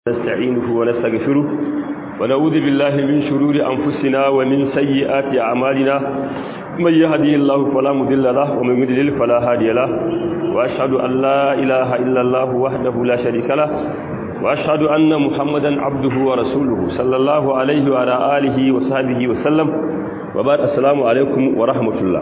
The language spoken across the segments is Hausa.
نستعينه ونستغفره ونعوذ بالله من شرور أنفسنا ومن سيئات أعمالنا من يهدي الله فلا مضل له ومن يضلل فلا هادي له وأشهد أن لا إله إلا الله وحده لا شريك له وأشهد أن محمدا عبده ورسوله صلى الله عليه وعلى آله وصحبه وسلم وبعد السلام عليكم ورحمة الله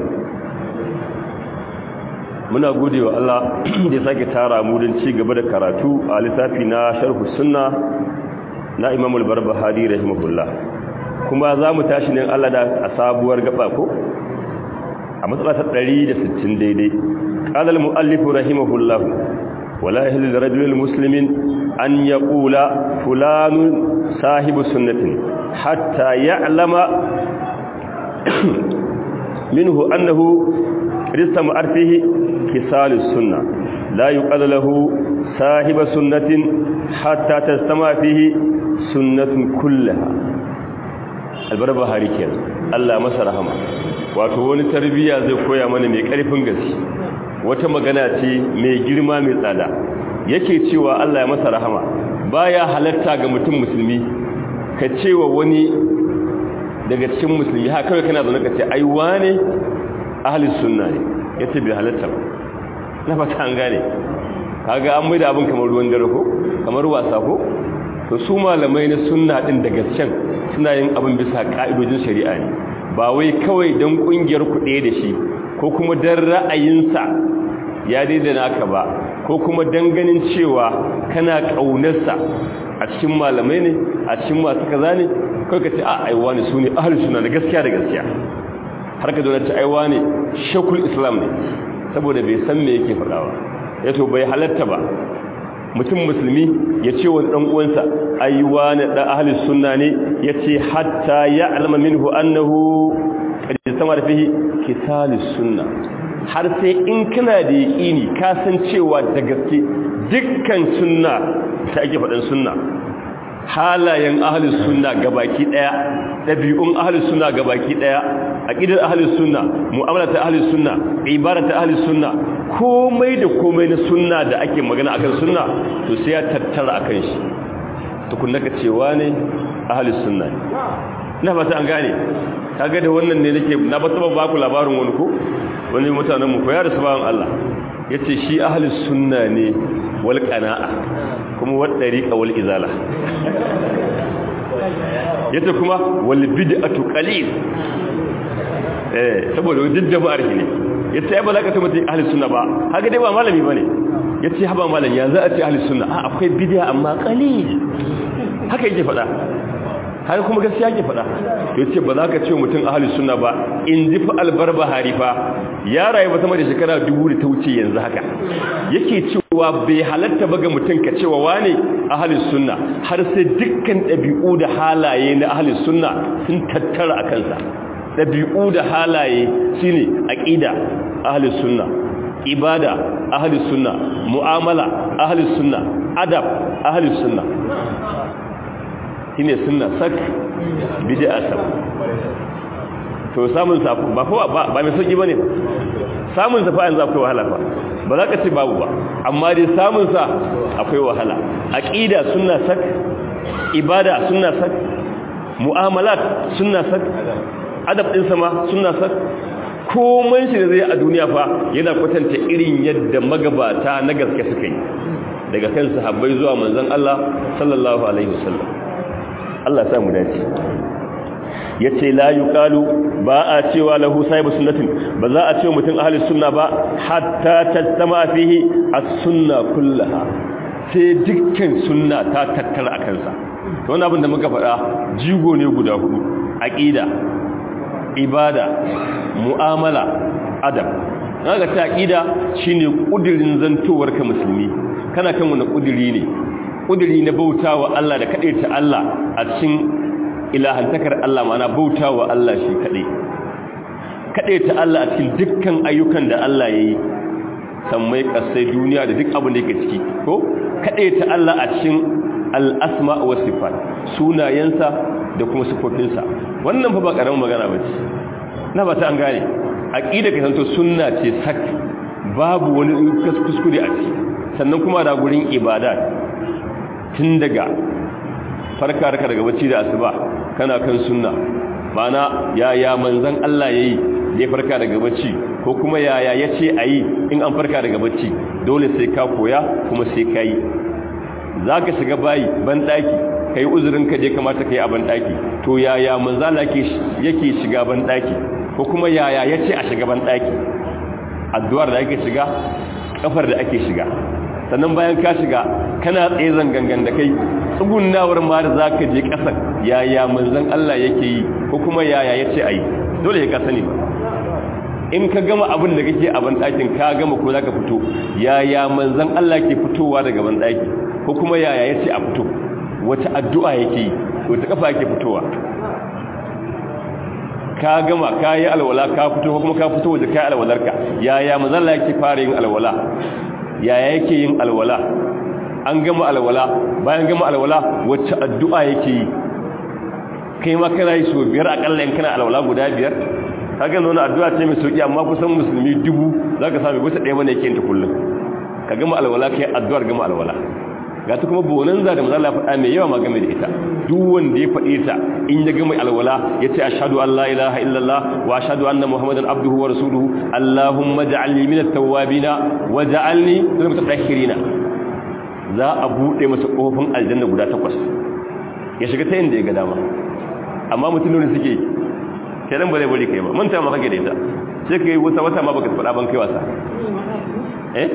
muna gode wa Allah da sake tara mu don ci gaba da karatu a littafi na sharhu sunna na Imam al-Barbahari rahimahullah kuma za mu tashi ne Allah da a sabuwar gaba ko a matsala ta 160 daidai qala al-muallif rahimahullah wala yahillu lirajulil muslimin an yaqula fulanun sahibu sunnatin hatta ya'lama minhu annahu رسم أرفه كسال السنة لا يقال له صاحب سنة حتى تستمع فيه سنة كلها البربة هاريكين الله مسا رحمة wato wani tarbiyya zai koya mana mai karfin gaske wata magana ce mai girma mai tsada yake cewa Allah ya masa rahama baya halatta ga mutum musulmi ka cewa wani daga cikin musulmi haka kawai kana zaune ka ce ai wane ahli sunna ne yace bai halatta ba na fata an gane kaga an mai da abin kamar ruwan dare ko kamar wasa ko to su malamai na sunna din daga can suna yin abin bisa ka'idojin shari'a ne ba wai kawai dan kungiyar ku ɗaya da shi ko kuma dan ra'ayinsa ya daida naka ba ko kuma dan ganin cewa kana kaunarsa a cikin malamai ne a cikin masu kaza ne kai ka ce a aiwa ne su ne ahli sunna da gaskiya da gaskiya har ka zaune aiwa ne shakul islam ne saboda bai san me yake faɗawa ya to bai halatta ba mutum musulmi ya ce wa ɗan uwansa aiwa ne ɗan ahli sunna ne ya ce hatta ya alama minhu annahu ƙarfi sama da fihi kitalis sunna har sai in kana da yaƙini ka san cewa da gaske dukkan sunna ta ake faɗin sunna halayen ahalus sunna gabaki daya dabi'un ahalus sunna gabaki daya aqidar ahalus sunna mu'amalat ahalus sunna ibarat ahalus sunna komai da komai na sunna da ake magana akan sunna to sai ya tattara akan shi tukunna ka cewa ne ahalus sunna ne ina fata an gane kaga da wannan ne nake na ba saba baku labarin wani ko wani mutanen mu ko ya rasu bawan Allah yace shi ahalus sunna ne wal qana'a kuma waɗari wal izala yace kuma wal bid'atu qalil eh saboda wajen jama'ar ne yace ai ba za ka ta mutum ahli sunna ba haka dai ba malami bane yace haba malam ya za a ce ahli sunna a akwai bid'a amma qalil haka yake faɗa har kuma gaskiya ke faɗa yace ba za ka ce mutum ahli sunna ba in ji fa albarbahari fa ya rayu ba sama da shekara dubu da ta wuce yanzu haka yake cewa bai halatta ba ga mutum ka cewa wane ahalin sunna har sai dukkan ɗabi'u da halaye na ahalin sunna sun tattara a kansa ɗabi'u da halaye shine aqida ahalin sunna ibada ahalin sunna mu'amala ahalin sunna adab ahalin sunna shine sunna sak bid'a sak to samun sa ba fa ba mai sauki bane ba samun sa fa yanzu akwai wahala fa ba za ka ce babu ba amma dai samun sa akwai wahala aqida sunna sak ibada sunna sak mu'amalat sunna sak adab din sama sunna sak komai shi da zai a duniya fa yana kwatanta irin yadda magabata na gaske suka yi daga kan sahabbai zuwa manzon Allah sallallahu alaihi wasallam Allah ya sa mu dace yace la yuqalu ba a cewa lahu sahibu sunnatin ba za a ce mutum ahli sunna ba hatta tattama fihi as-sunna kullaha sai dukkan sunna ta tattara a kansa to wannan abin da muka faɗa jigo ne guda hudu aqida ibada mu'amala adab kaga ta aqida shine kudirin zantowar ka musulmi kana kan wani kudiri ne kudiri na bautawa Allah da kadaita Allah a cikin ilahantakar Allah mana bauta wa Allah shi kaɗai kaɗai ta Allah a cikin dukkan ayyukan da Allah ya yi sammai ƙasai duniya da duk abin da yake ciki ko kaɗai ta Allah a cikin al'asma wa sifat sunayensa da kuma sifofinsa wannan fa ba ƙaramin magana ba ce na ba ta an gane aƙida ka santo sunna ce sak babu wani kuskure a ciki sannan kuma da gurin ibada tun daga farka raka daga bacci da asuba kana kan sunna mana yaya manzon Allah yayi da ya farka daga bacci ko kuma yaya yace ayi in an farka daga bacci dole sai ka koya kuma sai kai zaka shiga bayi ban daki kai uzurin ka je kamata kai a ban daki to yaya manzon Allah yake yake shiga ban daki ko kuma yaya yace a shiga ban daki addu'ar da ake shiga kafar da ake shiga sannan bayan ka shiga kana tsaye zangangan da kai tsugunnawar ma da zaka je kasar yaya manzon Allah yake yi ko kuma yaya yace ayi dole ya ka sani in ka gama abin da kake a bandakin ka gama ko zaka fito yaya manzon Allah ke fitowa daga bandaki ko kuma yaya yace a fito wata addu'a yake yi wata kafa yake fitowa ka gama ka yi alwala ka fito ko kuma ka fito waje kai alwalarka yaya manzon Allah yake fara yin alwala yaya yake yin alwala an gama alwala bayan gama alwala wacce addu'a yake yi kai ma kana yi so biyar akalla in kana alwala guda biyar kaga nuna addu'a ce mai sauki amma kusan musulmi dubu zaka sami gusa ɗaya bane yake yin ta kullum ka gama alwala kai addu'ar gama alwala ga ta kuma bonanza da manzo Allah faɗa mai yawa ma game da ita duk wanda ya faɗe ta in ya gama alwala yace ashhadu an la ilaha illallah wa ashhadu anna muhammadan abduhu wa rasuluhu allahumma ja'alni minat tawwabina wa ja'alni minal mutatahhirina za a bude masa kofin aljanna guda takwas ya shiga ta inda ya ga dama amma mutum ne suke kai dan bare bare kai ba manta ma kake da ita sai kai wata wata ma baka faɗa ban kai wasa eh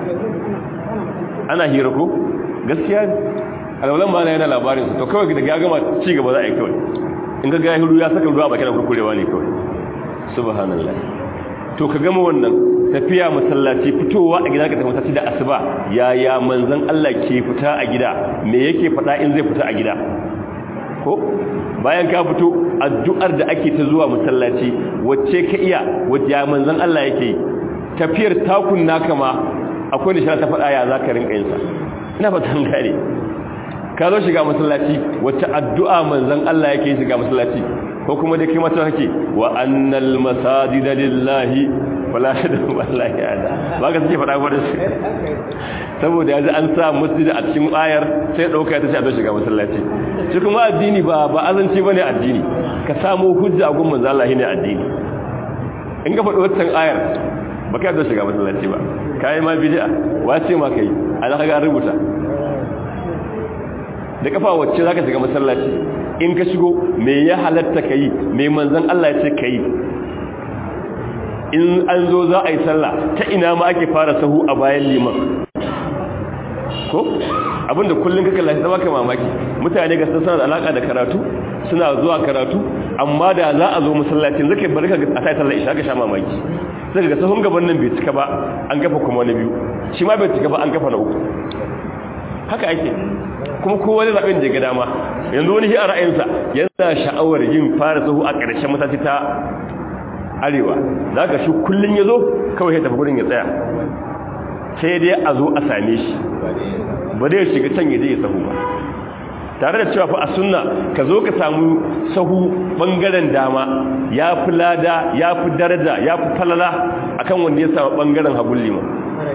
ana hira ko gaskiya alwalan ma yana labarin su to kawai da ya gama ci gaba za a yi kawai in ga gahiru ya saka ruwa bakin kurkurewa ne kawai subhanallah to ka gama wannan tafiya masallaci fitowa a gida ka tafi masallaci da asuba yaya manzon Allah ke fita a gida me yake fada in zai fita a gida ko bayan ka fito addu'ar da ake ta zuwa masallaci wacce ka iya wacce manzon Allah yake tafiyar takun naka ma akwai nishara ta fada ya zaka rinka yin sa ina fatan gane ka zo shiga masallaci wacce addu'a manzon Allah yake shiga masallaci ko kuma da kai mata kake wa annal masajida lillahi wala shadu wallahi ada ba ka suke fada gwada su saboda yanzu an sa masjid a cikin ayar sai dauka ta ce a zo shiga masallaci shi kuma addini ba ba azanci bane addini ka samu hujja gun manzon Allah ne addini in ka faɗi wannan ayar ba ka zo shiga masallaci ba kai ma bid'a wace ma kai ana ga rubuta da kafa wacce zaka shiga masallaci in ka shigo me ya halatta kai me manzon Allah ya ce kai in an zo za a yi sallah ta ina ma ake fara sahu a bayan liman ko abinda kullun kaka lafi zama kai mamaki mutane ga suna da alaka da karatu suna zuwa karatu amma da za a zo masallacin zaka bari ka a sai sallah isha ka sha mamaki sai ga sahun gaban nan bai cika ba an kafa kuma na biyu shi ma bai cika ba an kafa na uku haka ake kuma kowa da zaɓin da ga dama yanzu wani shi a ra'ayinsa yana sha'awar yin fara sahu a ƙarshen mataki ta arewa za ka shi kullum ya zo kawai ya tafi gudun ya tsaya sai dai a zo a same shi ba dai shiga can ya je ya sahu ba tare da cewa fa a sunna ka zo ka samu sahu bangaren dama ya fi lada ya fi daraja ya fi falala akan wanda ya samu bangaren hagun liman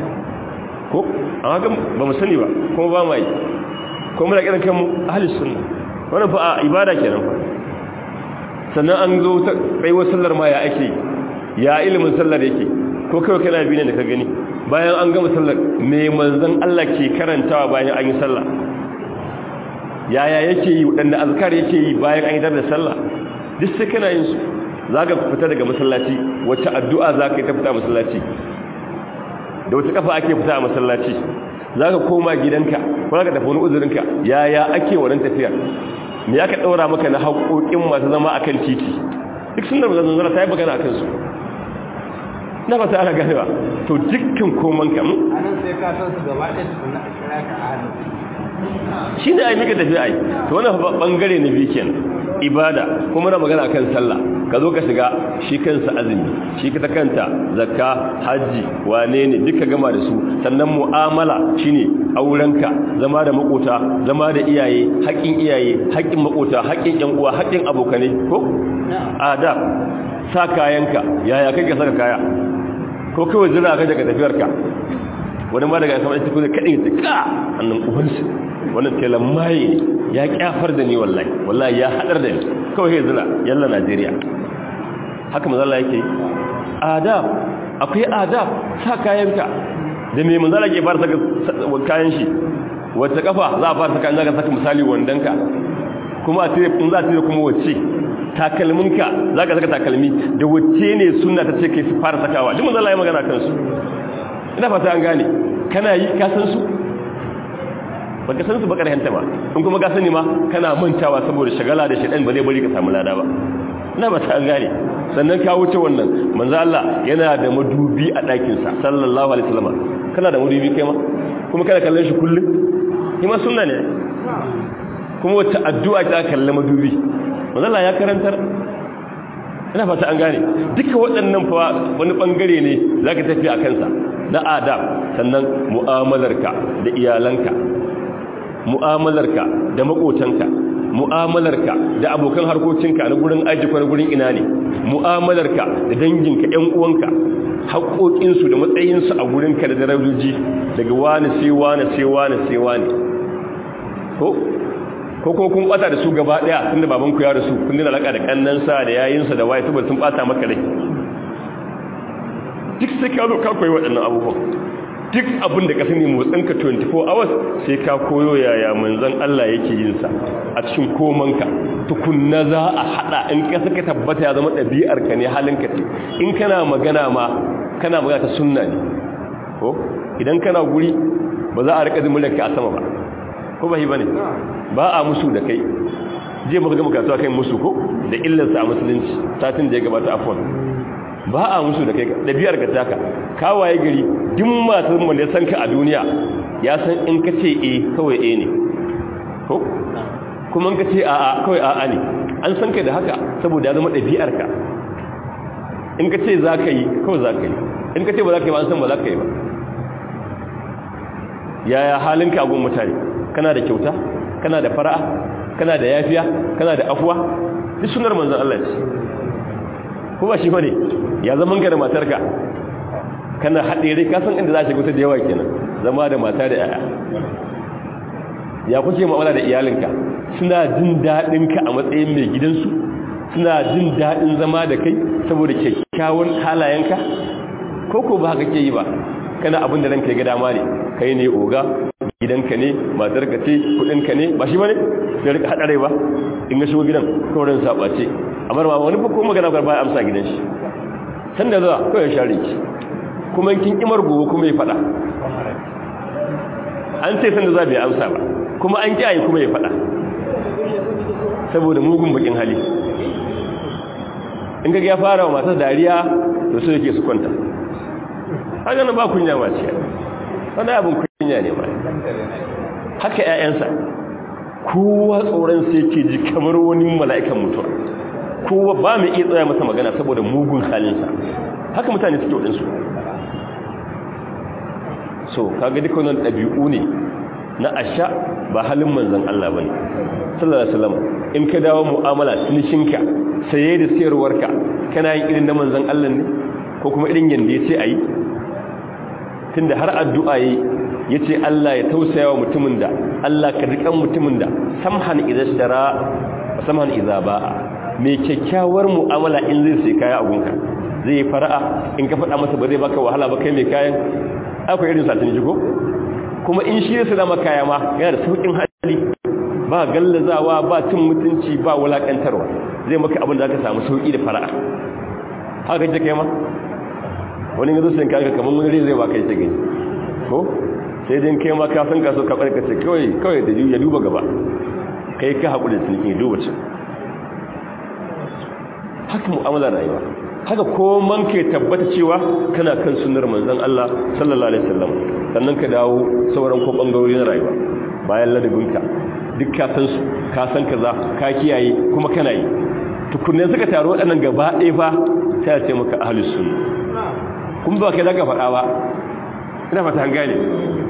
ko amma kan ba mu sani ba kuma ba mu yi ko muna kiran kanmu ahli sunna wannan fa a ibada kenan fa sannan an zo ta baiwa sallar ma ya ake ya ilimin sallar yake ko kawai kana bi ne da ka gani bayan an gama sallar me manzon Allah ke karantawa bayan an yi sallah yaya yake yi wadanda azkar yake yi bayan an yi da sallah duk sai kana yin su zaka fita daga masallaci wacce addu'a zaka yi ta fita masallaci da wata kafa ake fita a masallaci za ka koma gidanka ko za ka tafi wani uzurinka yaya ake wannan tafiyar me ya ka ɗaura maka na haƙoƙin masu zama a kan titi duk sun da mazan zara ta yi bagana a kansu na ba ta ana ganewa to dukkan koman kam sai ka san su gaba ɗaya tukuna a kira ka a shi ne a yi mika tafiya ai to wani ɓangare na biyu kenan ibada kuma na magana kan sallah ka zo ka shiga shi kansa azumi shi ta kanta zakka hajji wane ne duka gama da su sannan mu'amala shine aurenka zama da makota zama da iyaye haƙƙin iyaye haƙƙin makota haƙƙin ƴan uwa haƙƙin abokane ko ada sa kayanka yaya kake saka kaya ko kawai zira ka daga tafiyarka wani ma daga sama ita kuma kadai ta ka annan ubansu wannan telan maye ya kyafar da ni wallahi wallahi ya hadar da ni kawai ya zira yalla Najeriya haka manzo Allah yake adab akwai adab sa kayanka da me manzo Allah ke fara saka kayan shi wacce kafa za a fara saka in zaka saka misali wandanka kuma a tire in za a tire kuma wacce takalminka za ka saka takalmi da wacce ne sunna ta ce kai su fara sakawa duk manzo Allah ya magana kansu ina fata an gane kana yi ka san su baka san su ba karhanta ba in kuma ka sani ma kana mantawa saboda shagala da shedan ba zai bari ka samu lada ba ina ba ta an gane sannan ka wuce wannan manzo Allah yana da madubi a ɗakin sa sallallahu alaihi wasallam kana da madubi kai ma kuma kana kallon shi kullum kuma sunna ne kuma wata addu'a ta kalle madubi manzo Allah ya karantar ina fata an gane duka waɗannan fa wani bangare ne zaka tafi a kansa na adab sannan mu'amalarka da iyalanka mu'amalarka da makotanka mu'amalarka da abokan harkokinka na gurin aiki ko na gurin ina ne mu'amalarka da danginka ƴan uwanka haƙoƙinsu da matsayinsu a gurinka da darajoji daga wani sai wani sai wani sai wani ko ko ko kun bata da su gaba daya tunda baban ku ya rasu kun dina alaka da kannansa da yayinsa da waye saboda sun bata maka rai duk sai ka zo ka koyi waɗannan abubuwan duk abin da ka sani motsinka 24 hours sai ka koyo yaya manzon Allah yake yin sa a cikin komanka tukunna za a hada in ka saka tabbata ya zama ɗabi'ar ka ne halinka ce in kana magana ma kana magana ta sunna ne ko idan kana guri ba za a rika zimulanka a sama ba ko ba hi bane ba a musu da kai je muka ga muka kai musu ko da illarsa a musulunci satin da ya gabata afwan ba a musu da kai ɗabi'ar ka taka kawaye gari duk masu mun da san ka a duniya ya san in ka ce e kawai e ne ko kuma in ka ce a'a kawai a'a ne an san ka da haka saboda ya zama ɗabi'ar ka in ka ce za ka yi kawai za ka yi in ka ce ba za ka yi ba an san ba za ka yi ba yaya halinka a gun mutane kana da kyauta kana da fara'a kana da yafiya kana da afuwa duk sunar manzon Allah ce ko ba shi bane ya zaman ka da matarka kana haɗe rai kasan inda za a shiga da yawa kenan zama da mata da yaya ya kuke ma'amala da iyalinka suna jin daɗin ka a matsayin mai gidansu suna jin daɗin zama da kai saboda kyakkyawan halayenka ko ko ba haka ke yi ba kana abin da ranka ya ga dama ne kai ne oga gidanka ne matarka ce kudinka ne ba shi bane da rika hada rai ba in ga shigo gidan kawai saba ce amma ma wani ko magana ba ya amsa gidan shi sanda zuwa kawai ya share ki kuma kin kimar gobe kuma ya fada an ce sanda zuwa bai amsa ba kuma an kiyaye kuma ya fada saboda mugun bakin hali in ga ya fara wa matar dariya to su yake su kwanta haka na ba kunya ma ce wani abin kunya ne ba haka ƴaƴansa kowa tsoron sai ke ji kamar wani mala'ikan mutuwa kowa ba mai iya tsaya masa magana saboda mugun halinsa haka mutane suke waɗansu so kaga duka wannan ɗabi'u ne na asha ba halin manzan Allah ba ne sallallahu alaihi wasallam in ka dawo mu'amala tunishinka saye da sayarwarka kana yin irin na manzan Allah ne ko kuma irin yanda ya ce a yi tunda har addu'a yi ya ce Allah ya tausaya wa mutumin da Allah ka riƙan mutumin da samhan idan shara samhan iza ba'a mai kyakkyawar mu'amala in zai sai kaya a gunka zai yi fara'a in ka faɗa masa ba zai baka wahala ba kai mai kayan akwai irin satin jigo kuma in shi ya dama kaya ma yana da sauƙin hali ba gallazawa ba cin mutunci ba wulaƙantarwa zai maka abin da aka samu sauƙi da fara'a haka kake kai ma wani yanzu sun kaga kamar wani zai baka ita gani ko sai dai kai ma ka san ka so ka barkace kawai kawai da ya duba gaba kai ka haƙuri da sulki duba ce haka mu'amala rayuwa haka ko man ke tabbata cewa kana kan sunnar manzon Allah sallallahu alaihi wasallam sannan ka dawo sauran ko bangarori na rayuwa bayan ladabinka duk ka san su ka san kaza ka kiyaye kuma kana yi tukunne suka taro waɗannan gaba ɗaya fa sai ya ce maka ahlus sunna kun ba kai daga faɗa ba ina fata an gane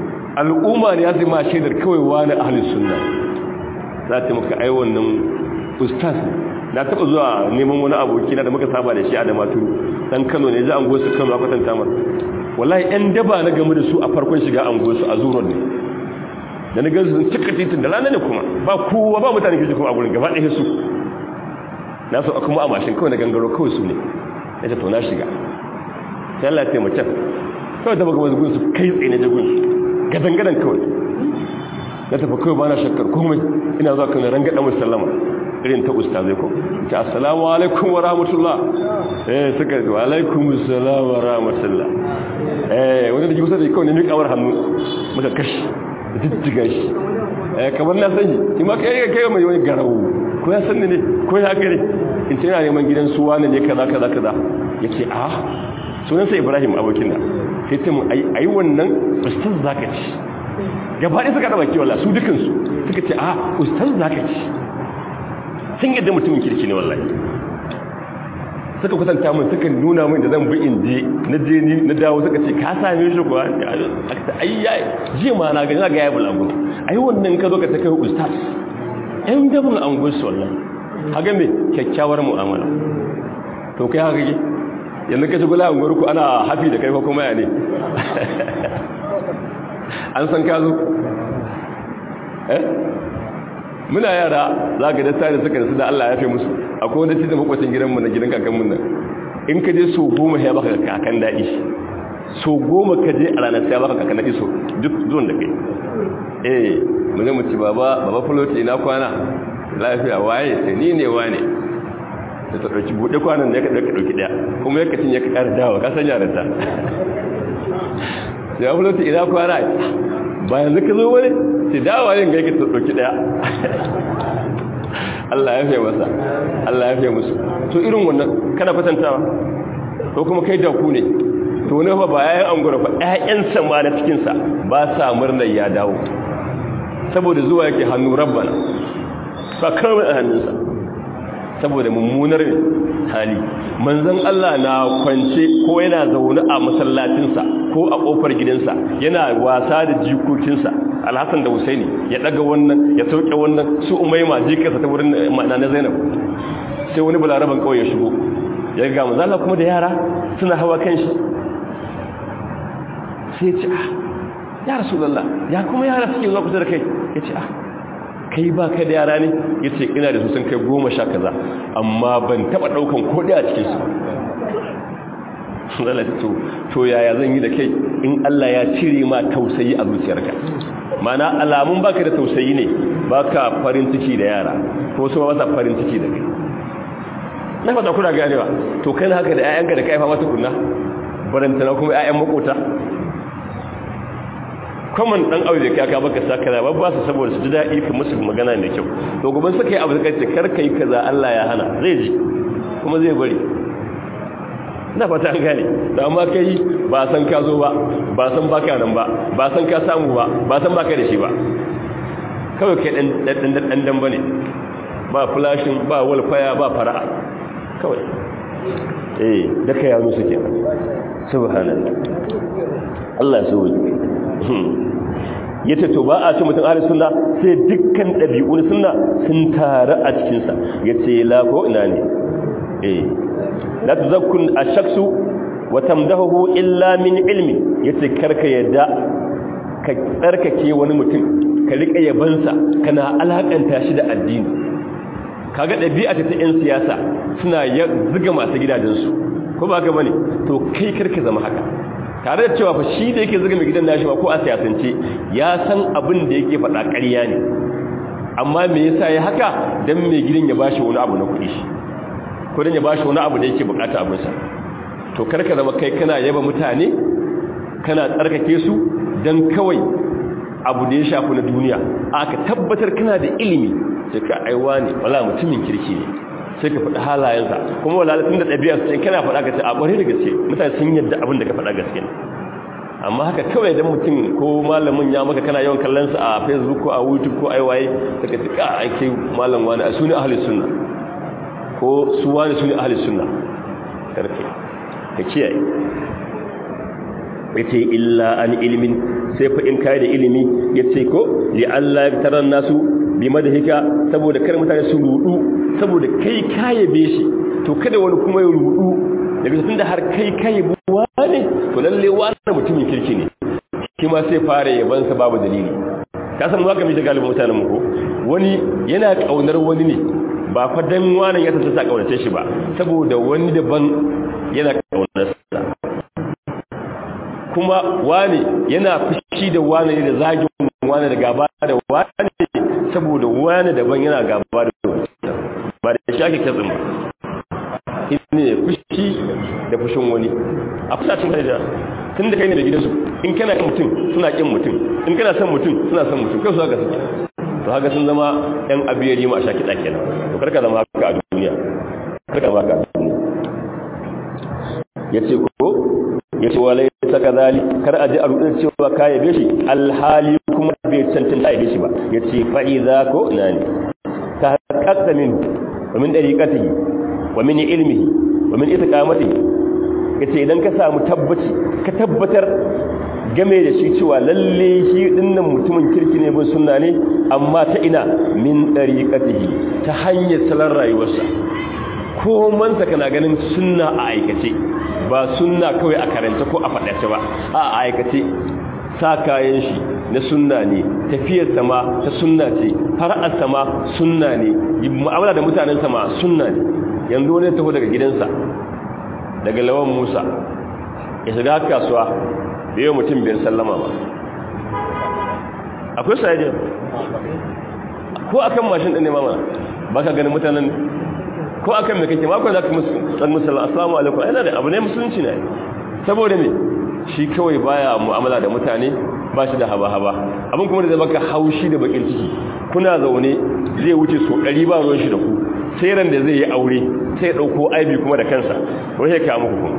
al'umma ne ya zama shaidar kawai wani ahlus sunna za ta maka ai wannan ustaz na taba zuwa neman wani aboki na da muka saba da shi a damatu dan Kano ne ji an gosu Kano aka tanta mar wallahi ɗan daba na game da su a farkon shiga an gosu a zuron ne da na gansu sun cika titin da rana ne kuma ba kowa ba mutane ke kuma a gurin gaba ɗaya su na so kuma a mashin kawai na gangaro kawai su ne ya ce to na shiga sai Allah ya taimaka kawai ta baka wasu gunsu kai tsaye na jagun gadan-gadan kawai na tafi kawai ba na shakkar komai ina zuwa kan rangada musallama irin ta ustazai ko ta assalamu alaikum wa rahmatullah eh suka yi wa alaikum assalam wa rahmatullah eh wanda da kusa da kawai ne mai kawar hannu muka kashi jijjiga shi eh kamar na sani shi ma kai kai mai wani garawo ko ya sanni ne ko ya gare in ce yana neman gidan su wani ne kaza kaza kaza yace a sunansa Ibrahim abokin da sai ta mu ai wannan ustaz zaka ci gaba ɗaya suka ɗaba kiwala su dukansu suka ce a ustaz zaka ci sun yadda mutumin kirki ne wallahi suka kusanta mun suka nuna min da zan bi in je na je ni na dawo suka ce ka same shi kuwa aka ta ai yayi ji ma na ga na ga yayi bulagu ai wannan ka zo ka ta kai ustaz ɗan dabin an gusu wallahi haga me kyakkyawar mu'amala to kai haka ke yanzu ka ci gula an gurku ana hafi da kai ko kuma ya ne an san ka zo eh muna yara za ka da tare suka rasu da Allah ya fi musu akwai wanda cikin makwacin gidanmu na gidan kakanmu nan in ka je so goma ya baka kakan daɗi so goma ka je a ranar sai baka kakan daɗi so duk zuwan da kai eh mu ne mu ci baba baba fuloti ina kwana lafiya waye sai ni ne wane da ta ɗauki buɗe kwanan da ya ka ɗauki ɗaya kuma ya kacin ya ka ƙara dawa ka san yaran ya fuloti ina kwana bayan zaka zo wani sai dawa yin gaika ta ɗauki ɗaya Allah ya fiye masa Allah ya fiye musu to irin wannan kana kwatantawa ko kuma kai da ku ne to wani fa ba yayin angura fa ƴaƴansa ma na cikinsa ba sa murnar ya dawo saboda zuwa yake hannu rabbana ba kawai a hannunsa saboda mummunar hali manzon Allah na kwance ko yana zaune a masallacinsa ko a kofar gidansa yana wasa da jikokinsa alhassan da husaini ya daga wannan ya sauke wannan su umaima jikarsa ta wurin na zainab sai wani bularaban kawai ya shigo ya ga manzon kuma da yara suna hawa kan shi sai ya ce ah ya rasulullah ya kuma yara suke zuwa kusa da kai ya ce ah kai ba ka da yara ne ya ce ina da su sun kai goma sha kaza amma ban taba daukan kodi a cikinsu to to yaya zan yi da kai in Allah ya cire ma tausayi a zuciyarka mana alamun baka da tausayi ne baka farin ciki da yara ko su ba sa farin ciki da kai na fata kuna ganewa to kai haka da 'ya'yanka da kaifa mata kunna barantana kuma 'ya'yan makota kwaman dan aure da kaka baka sakara ba ba su saboda su ji daɗi ka musu magana mai kyau to gaban suka yi abu da kace kar kai kaza Allah ya hana zai ji kuma zai bari ina fata an gane da amma kai ba san ka zo ba ba san baka nan ba ba san ka samu ba ba san baka da shi ba kawai kai dan dan dan dan bane ba flashing ba walfaya ba fara'a kawai eh da kai ya musu kenan subhanallah Allah ya so ya ce to ba a ce mutum ahli sunna sai dukkan ɗabi'un sunna sun taru a cikinsa ya ce la ko ina ne eh la tuzakkun ash-shakhsu wa tamdahu illa min ilmi yace karka yadda ka tsarkake wani mutum ka rika yabansa kana alakanta shi da addini kaga ɗabi'a ta yan siyasa suna zuga masu gidajensu ko ba ga bane to kai karka zama haka tare da cewa fa shi da yake zuga mai gidan nashi ba ko a siyasance ya san abin da yake faɗa ƙarya ne amma me yasa ya haka dan mai gidan ya bashi wani abu na kuɗi shi ko dan ya bashi wani abu da yake bukata abin sa to karka zama kai kana yaba mutane kana tsarkake su dan kawai abu da ya shafi na duniya aka tabbatar kana da ilimi sai ka aiwa ne wala mutumin kirki ne sai ka faɗi halayensa kuma wala tun da ɗabi'a sai kana faɗa ka ce a ƙware da gaske mutane sun yadda abin da ka faɗa gaske amma haka kawai dan mutum ko malamin ya maka kana yawan kallon sa a facebook ko a youtube ko ai waye saka ce ka aike malam wani a suni ahli sunna ko su wani suni ahli sunna karfe ka kiyaye yace illa an ilmin sai fa in kai da ilimi yace ko li Allah ya taran nasu bi madahika saboda kar mutane su rudu saboda kai kayabe shi to kada wani kuma ya rudu daga tunda har kai kayabe wani to lalle wani mutumin kirki ne shi ma sai fara yaban sa babu dalili ka san ba ka mi da galibin mutanen mu ko wani yana kaunar wani ne ba fa dan wani ya tsaya kaunace shi ba saboda wani daban yana kaunar sa kuma wani yana fushi da wani da zagin wani da gaba da wani saboda wani daban yana gaba da wani ba da shi ake katsin ba ne fushi da fushin wani a fusacin kai da tun da kai ne da gidansu in kana kin mutum suna kin mutum in kana son mutum suna son mutum kai su haka suke to haka sun zama yan abiyari ma a sha kiɗa kenan to karka zama haka a duniya karka zama haka a duniya ya ce ko ya ce wa laisa kazali kar a ji a rudin cewa ka yabe shi alhali kuma bai cancanta yabe shi ba ya ce fa'iza ko ina ne ta haƙaƙa min wa min ɗariƙatihi wa min ilmihi wa min itiqamatihi ya ce idan ka samu tabbaci ka tabbatar game da shi cewa lalle shi dinnan mutumin kirki ne bin sunna ne amma ta ina min ɗariƙatihi ta hanyar salon rayuwarsa ko mansa kana ganin sunna a aikace ba sunna kawai a karanta ko a faɗace ba a aikace sa kayan shi na sunna ne tafiyar sama ta sunna ce fara'ar sama sunna ne mu'amala da mutanen sama sunna ne yanzu wani taho daga gidansa daga lawan musa ya shiga kasuwa da yau mutum biyar sallama ba akwai sayajin ko akan mashin ɗin ne mamana ba ka ganin mutanen ko akan mai kake makon za ka san musulun assalamu alaikum yana da abu ne musulunci ne saboda ne shi kawai baya mu'amala da mutane ba shi da haba-haba abin kuma da zai baka haushi da bakin ciki kuna zaune zai wuce so ɗari ba ruwan shi da ku sai ran da zai yi aure sai ya ɗauko aibi kuma da kansa wai ya kawo muku kuma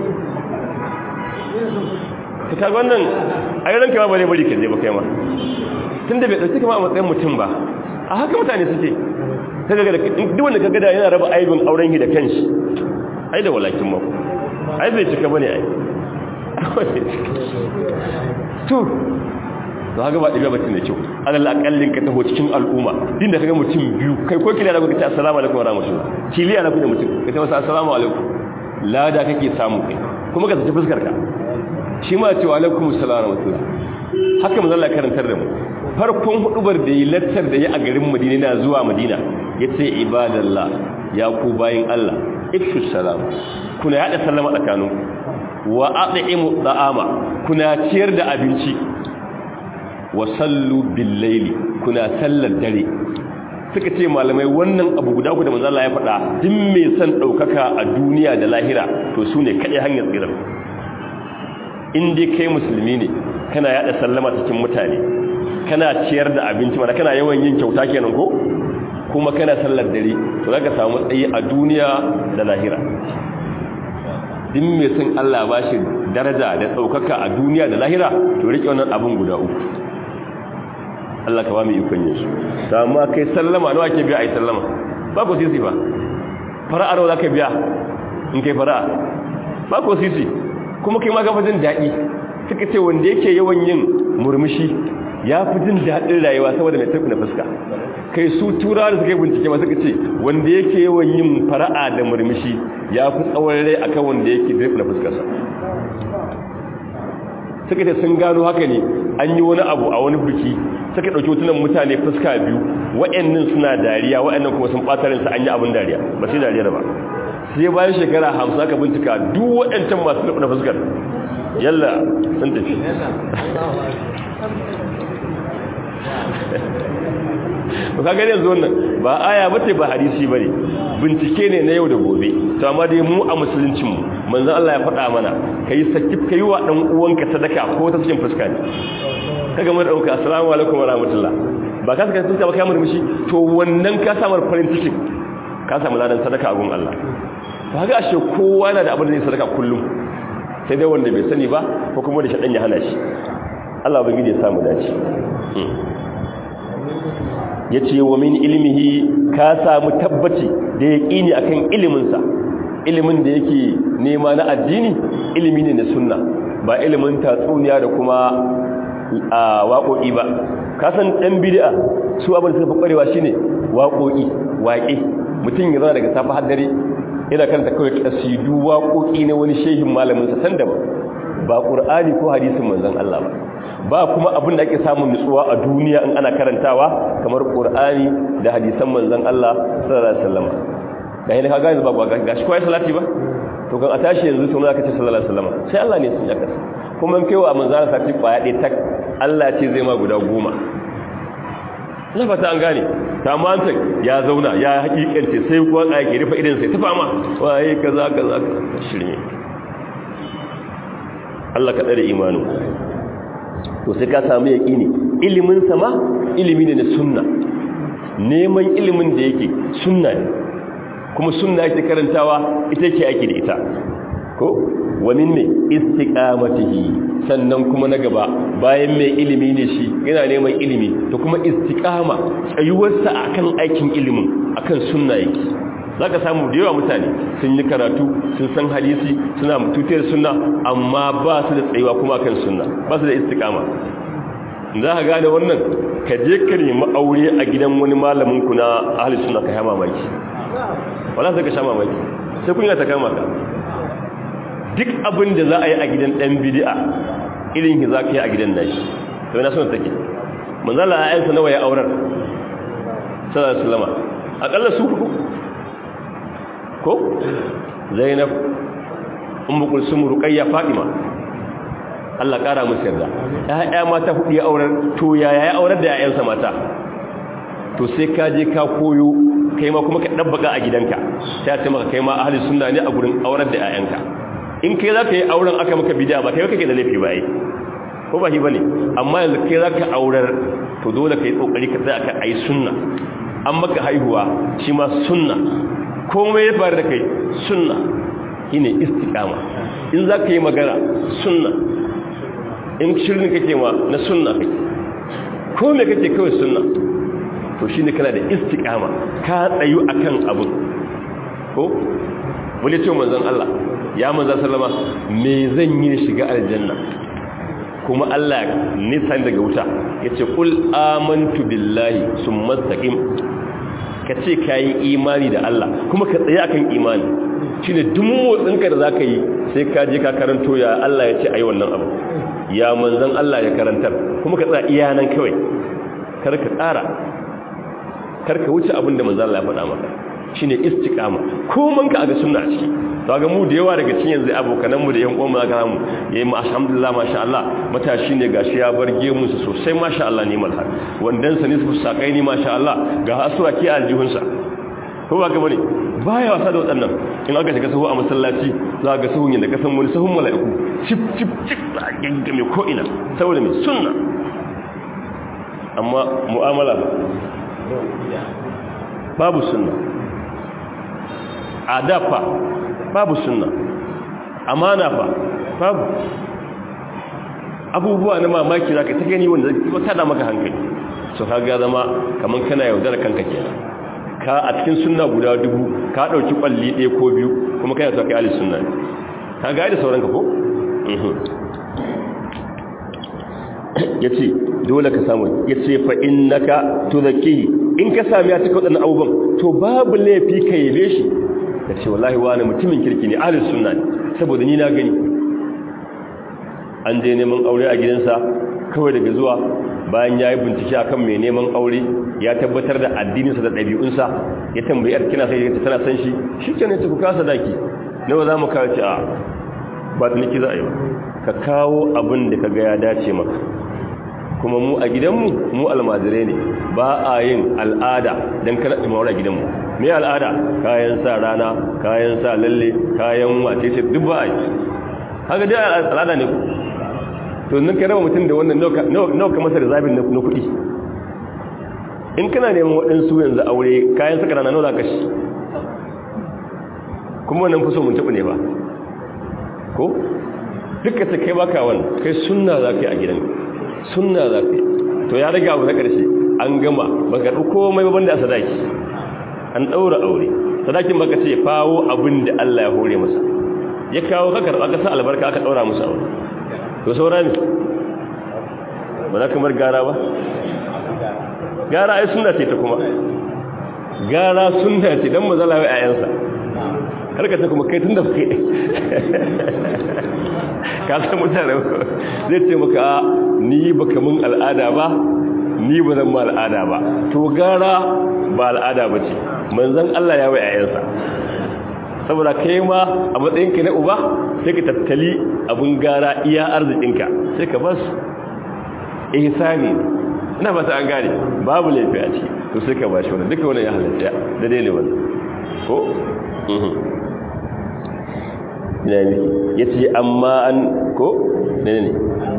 ta kaga wannan a yi ranka ba ne bari ka je ba kai ma tun da bai ɗauki kama a matsayin mutum ba a haka mutane suke duk wanda ka gada yana raba aibin auren shi da kanshi ai da walakin mako ai bai cika bane ai to to haka ba ɗabi'a batun da kyau alal akallin ka taho cikin al'umma din da kaga mutum biyu kai ko kiliya da kuka ce assalamu alaikum wa rahmatullah kiliya na kuka mutum ka ce masa assalamu alaikum lada kake samu kai kuma ka tafi fuskar ka shi ma ce wa alaikum assalam wa rahmatullah haka manzo Allah karantar da mu farkon hudubar da yi lattar da yi a garin Madina na zuwa Madina yace ibadallah ya ku bayin Allah ifshu salam kuna yada sallama tsakaninku wa at'imu da'ama kuna ciyar da abinci wa sallu bil layli kuna sallar dare suka ce malamai wannan abu guda ku da manzo Allah ya faɗa duk mai son daukaka a duniya da lahira to sune kadai hanyar tsira in dai kai musulmi ne kana yada sallama cikin mutane kana ciyar da abinci mana kana yawan yin kyauta kenan ko kuma kana sallar dare to zaka samu tsayi a duniya da lahira din mai sun Allah ba shi daraja da ɗaukaka a duniya da lahira to rike wannan abin guda uku Allah ka ba mu ikon yin su ta amma kai sallama nawa ke biya a yi sallama ba ko sisi ba fara'a nawa za ka biya in kai fara'a ba ko sisi kuma kai ma gafa jin daɗi suka ce wanda yake yawan yin murmushi ya fi jin daɗin rayuwa saboda mai tafi na fuska kai su tura da suka yi bincike masu ce wanda yake yawan yin fara'a da murmushi ya fi tsawon rai akan wanda yake tafi na fuskarsa suka ce sun gano haka ne an yi wani abu a wani biki suka ɗauki hotunan mutane fuska biyu wa'annan suna dariya wa'annan kuma sun ɓata rinsa an yi abin dariya ba sai dariya ba sai bayan shekara hamsin aka bincika duk waɗancan masu tafi na fuskar yalla sun tafi ba ka gani yanzu wannan ba aya bace ba hadisi bane bincike ne na yau da gobe to amma dai mu a musuluncin mu manzon Allah ya faɗa mana kai sakif kai wa dan uwanka sadaka ko ta cikin fuska ne kaga mun dauka assalamu alaikum wa rahmatullah ba ka saka fuska ba kai murmushi to wannan ka samu farin ciki ka samu ladan sadaka a gun Allah ba ga ashe kowa yana da abin da zai sadaka kullum sai dai wanda bai sani ba ko kuma da shaɗan ya hana shi Allah bai gide samu dace ya ce wa min ilmihi ka samu tabbaci da ya ƙini a kan iliminsa ilimin da yake nema na addini ilimi ne na sunna ba ilimin tatsuniya da kuma a waƙoƙi ba kasan ɗan bid'a su abin da suka fi ƙwarewa shine waƙoƙi waƙe mutum ya zama daga safa har dare yana karanta kawai kasidu waƙoƙi na wani shehin malamin sa san da ba ƙur'ani ko hadisin manzon Allah ba ba kuma abin da ake samun nutsuwa a duniya in ana karantawa kamar ƙur'ani da hadisan manzon Allah sallallahu alaihi wasallam da yana ka gane ba ga shi kawai salati ba to kan a tashi yanzu sun zaka ce sallallahu alaihi wasallam sai Allah ne sun yaka kuma in kaiwa manzon Allah sati kwaya ɗaya tak Allah ce zai ma guda goma na fata an gane tamanta ya zauna ya hakikance sai kuwa a yake rufe idan sai tafa ma waye kaza kaza shirme Allah ka tsare imanu to sai ka samu yaqini ilimin sama ilimi ne na sunna neman ilimin da yake sunna ne kuma sunna yake karantawa ita yake ake da ita ko wa min mai istiqamatihi sannan kuma na gaba bayan mai ilimi ne shi yana neman ilimi to kuma istiqama tsayuwarsa akan aikin ilimin akan sunna yake zaka samu da yawa mutane sun yi karatu sun san hadisi suna tutiyar sunna amma ba su da tsayuwa kuma akan sunna ba su da istiqama za ka gane wannan ka je ka nemi aure a gidan wani malamin ku na ahli sunna ka hama mamaki wala sai ka sha mamaki sai kun ta kama ka duk abin da za a yi a gidan ɗan bidi'a irin ki za ka yi a gidan nashi to na son take manzala a yansa nawa ya aurar sallallahu alaihi wasallam akalla su hudu ko zainab ummu kulsum ruqayya fatima Allah kara musu yarda ƴaƴa mata hudu ya aurar to yaya ya aurar da ƴaƴansa mata to sai ka je ka koyo kai ma kuma ka dabbaka a gidanka sai ce maka kai ma ahli sunna ne a gurin aurar da ƴaƴanka in kai zaka yi auren aka maka bid'a ba kai kake da laifi ba ai ko ba shi bane amma yanzu kai zaka aurar to dole kai kokari ka tsaya ka ai sunna an maka haihuwa shi ma sunna komai ya faru da kai sunna shine istiqama in zaka yi magana sunna in shirin kake ma na sunna kake ko me kake kawai sunna to shine kana da istiqama ka tsayu akan abun ko wani ce manzon Allah ya manzon sallama me zan yi shiga aljanna kuma Allah nisan daga wuta yace qul amantu billahi summa istaqim kace kai imani da Allah kuma ka tsaye akan imani shine duk motsinka da zaka yi sai ka je ka karanto ya Allah yace ayi wannan abu ya manzon Allah ya karantar kuma ka tsaya iya nan kawai kar ka tsara kar ka wuce abin da manzon Allah ya faɗa maka shine istiqama ko man ka ga sunna ciki to ga mu da yawa daga cikin yanzu abokanan mu da yan uwan mu aka mu yayi mu alhamdulillah masha Allah matashi ne gashi ya barge mu sosai masha Allah ne malhar wandan sa ne su sakai ni masha Allah ga asura ki aljihun sa ko ba ga bane baya wasa da wadannan in aka shiga sahu a masallaci za ga sahun yanda kasan wani sahun mala'iku chip chip chip a gangame ko ina saboda mai sunna amma mu'amala babu sunna adafa babu sunna amana fa babu abubuwa na mamaki zaka ta gani wanda zai tada maka hankali so kaga zama kaman kana yaudar kanka kenan ka a cikin sunna guda dubu ka dauki kwalli ɗaya ko biyu kuma kai so kai ali sunna ka ga da sauran ka ko yace dole ka samu yace fa innaka tudhaki in ka sami ya cika wadannan abubuwan to babu laifi ka yabe shi ka ce wallahi wani mutumin kirki ne ahlus sunna ne saboda ni na gani an je neman aure a gidansa kawai daga zuwa bayan ya yi bincike akan mai neman aure ya tabbatar da addininsa da ɗabi'unsa ya tambayi yar kina sai ta tana san shi shi ke ne ta kuka sadaki nawa za mu kawo ce a ba ta niki za a yi ba ka kawo abin da ka ga ya dace maka kuma mu a gidanmu mu almajirai ne ba a yin al'ada don kana ɗimawar a gidanmu mai al'ada kayan sa rana kayan sa lalle kayan wace ce duk ba a yi haka dai al'ada ne ku to nan ka raba mutum da wannan nawa ka masa da zabin na kuɗi in kana neman waɗansu yanzu aure kayan saka rana nawa za ka shi kuma wannan fi so mun taɓa ne ba ko duka ta kai baka wani kai sunna za ka yi a gidan sunna za ka yi to ya riga abu na ƙarshe an gama ba ka ɗauko komai babban da a sadaki an ɗaura aure sadakin baka ce fawo abin da Allah ya hore masa ya kawo ka karɓa ka sa albarka aka ɗaura musu aure to saura ne ba za ka mar gara ba gara ai sunna ce ta kuma gara sunna ce dan mazala wa ayansa karka ta kuma kai tunda kai ka san mutane zai ce maka ni baka mun al'ada ba ni ba zan ma al'ada ba to gara ba al'ada ba ce manzon Allah ya wa ayansa saboda kai ma a matsayinka na uba sai ka tattali abin gara iya arzikinka sai ka bas ihsani ina fata an gane babu laifi a ciki to sai ka ba shi wannan duka wannan ya halatta da dai ne wannan ko ne ne yace amma an ko ne ne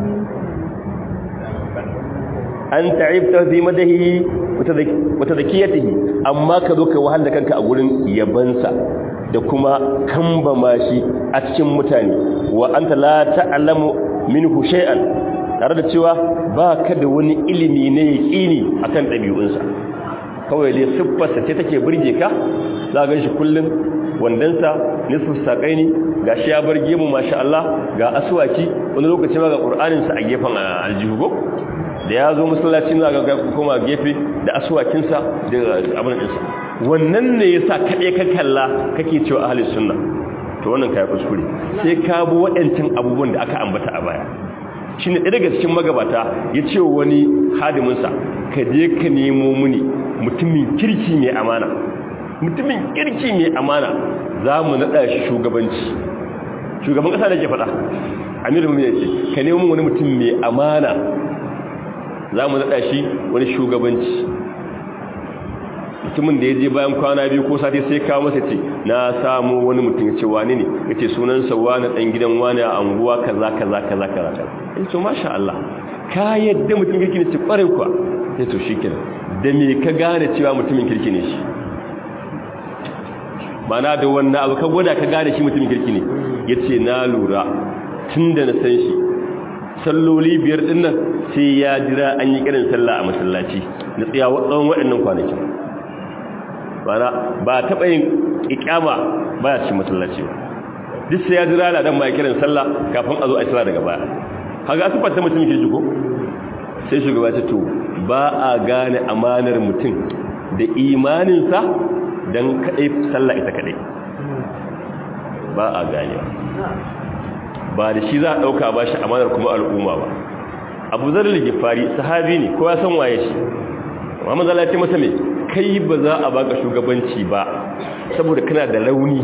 an ta'ibta fi madahi wata zakiyatihi amma ka zo ka wahal da kanka a gurin yabansa da kuma kamba mashi a cikin mutane wa anta la ta'lamu minhu shay'an tare da cewa ba ka da wani ilimi ne yaqini akan dabi'unsa kawai dai siffarsa ce take burge ka za ga shi kullun wandansa nisfu saqaini gashi ya bar gemu masha Allah ga aswaki wani lokaci ma ga qur'anin sa a gefen aljihu da ya zo masallaci za ga kuma gefe da aswakinsa da abin ɗinsa wannan ne ya sa kaɗe ka kalla kake cewa ahalin sunna to wannan ka yi kuskure sai ka bi waɗancan abubuwan da aka ambata a baya shi ne daga cikin magabata ya ce wani hadiminsa ka je ka nemo muni mutumin kirki mai amana mutumin kirki mai amana za mu naɗa shi shugabanci shugaban ƙasa da ke faɗa amiru mu ya ce ka nemo wani mutum mai amana za mu naɗa shi wani shugabanci mutumin da ya je bayan kwana biyu ko sati sai kawo masa ce na samu wani mutum ya ce wani ne ya ce sunansa wani ɗan gidan wani a anguwa kaza kaza kaza kaza ya ce masha Allah ka yadda mutum kirki ne ce ƙwarai kuwa ya to shi kenan da me ka gane cewa mutumin kirki ne shi mana da wannan abu ka gwada ka gane shi mutumin kirki ne ya ce na lura tun da na san shi salloli biyar din nan sai ya jira an yi kiran sallah a masallaci na tsaya tsawon waɗannan kwanaki bana ba taɓa yin ikama ba ya ci masallaci ba duk sai ya jira da dan ma kiran sallah kafin a zo a sallah daga baya kaga asifar ta mutum ke jiko sai shugaba ta to ba a gane amanar mutum da imaninsa don kaɗai sallah ita kaɗai ba a ganewa ba da shi za a ɗauka ba shi amanar kuma al'umma ba abu zarar gifari sahabi ne ko ya san waye shi amma zala ce masa mai kai ba za a baka shugabanci ba saboda kana da rauni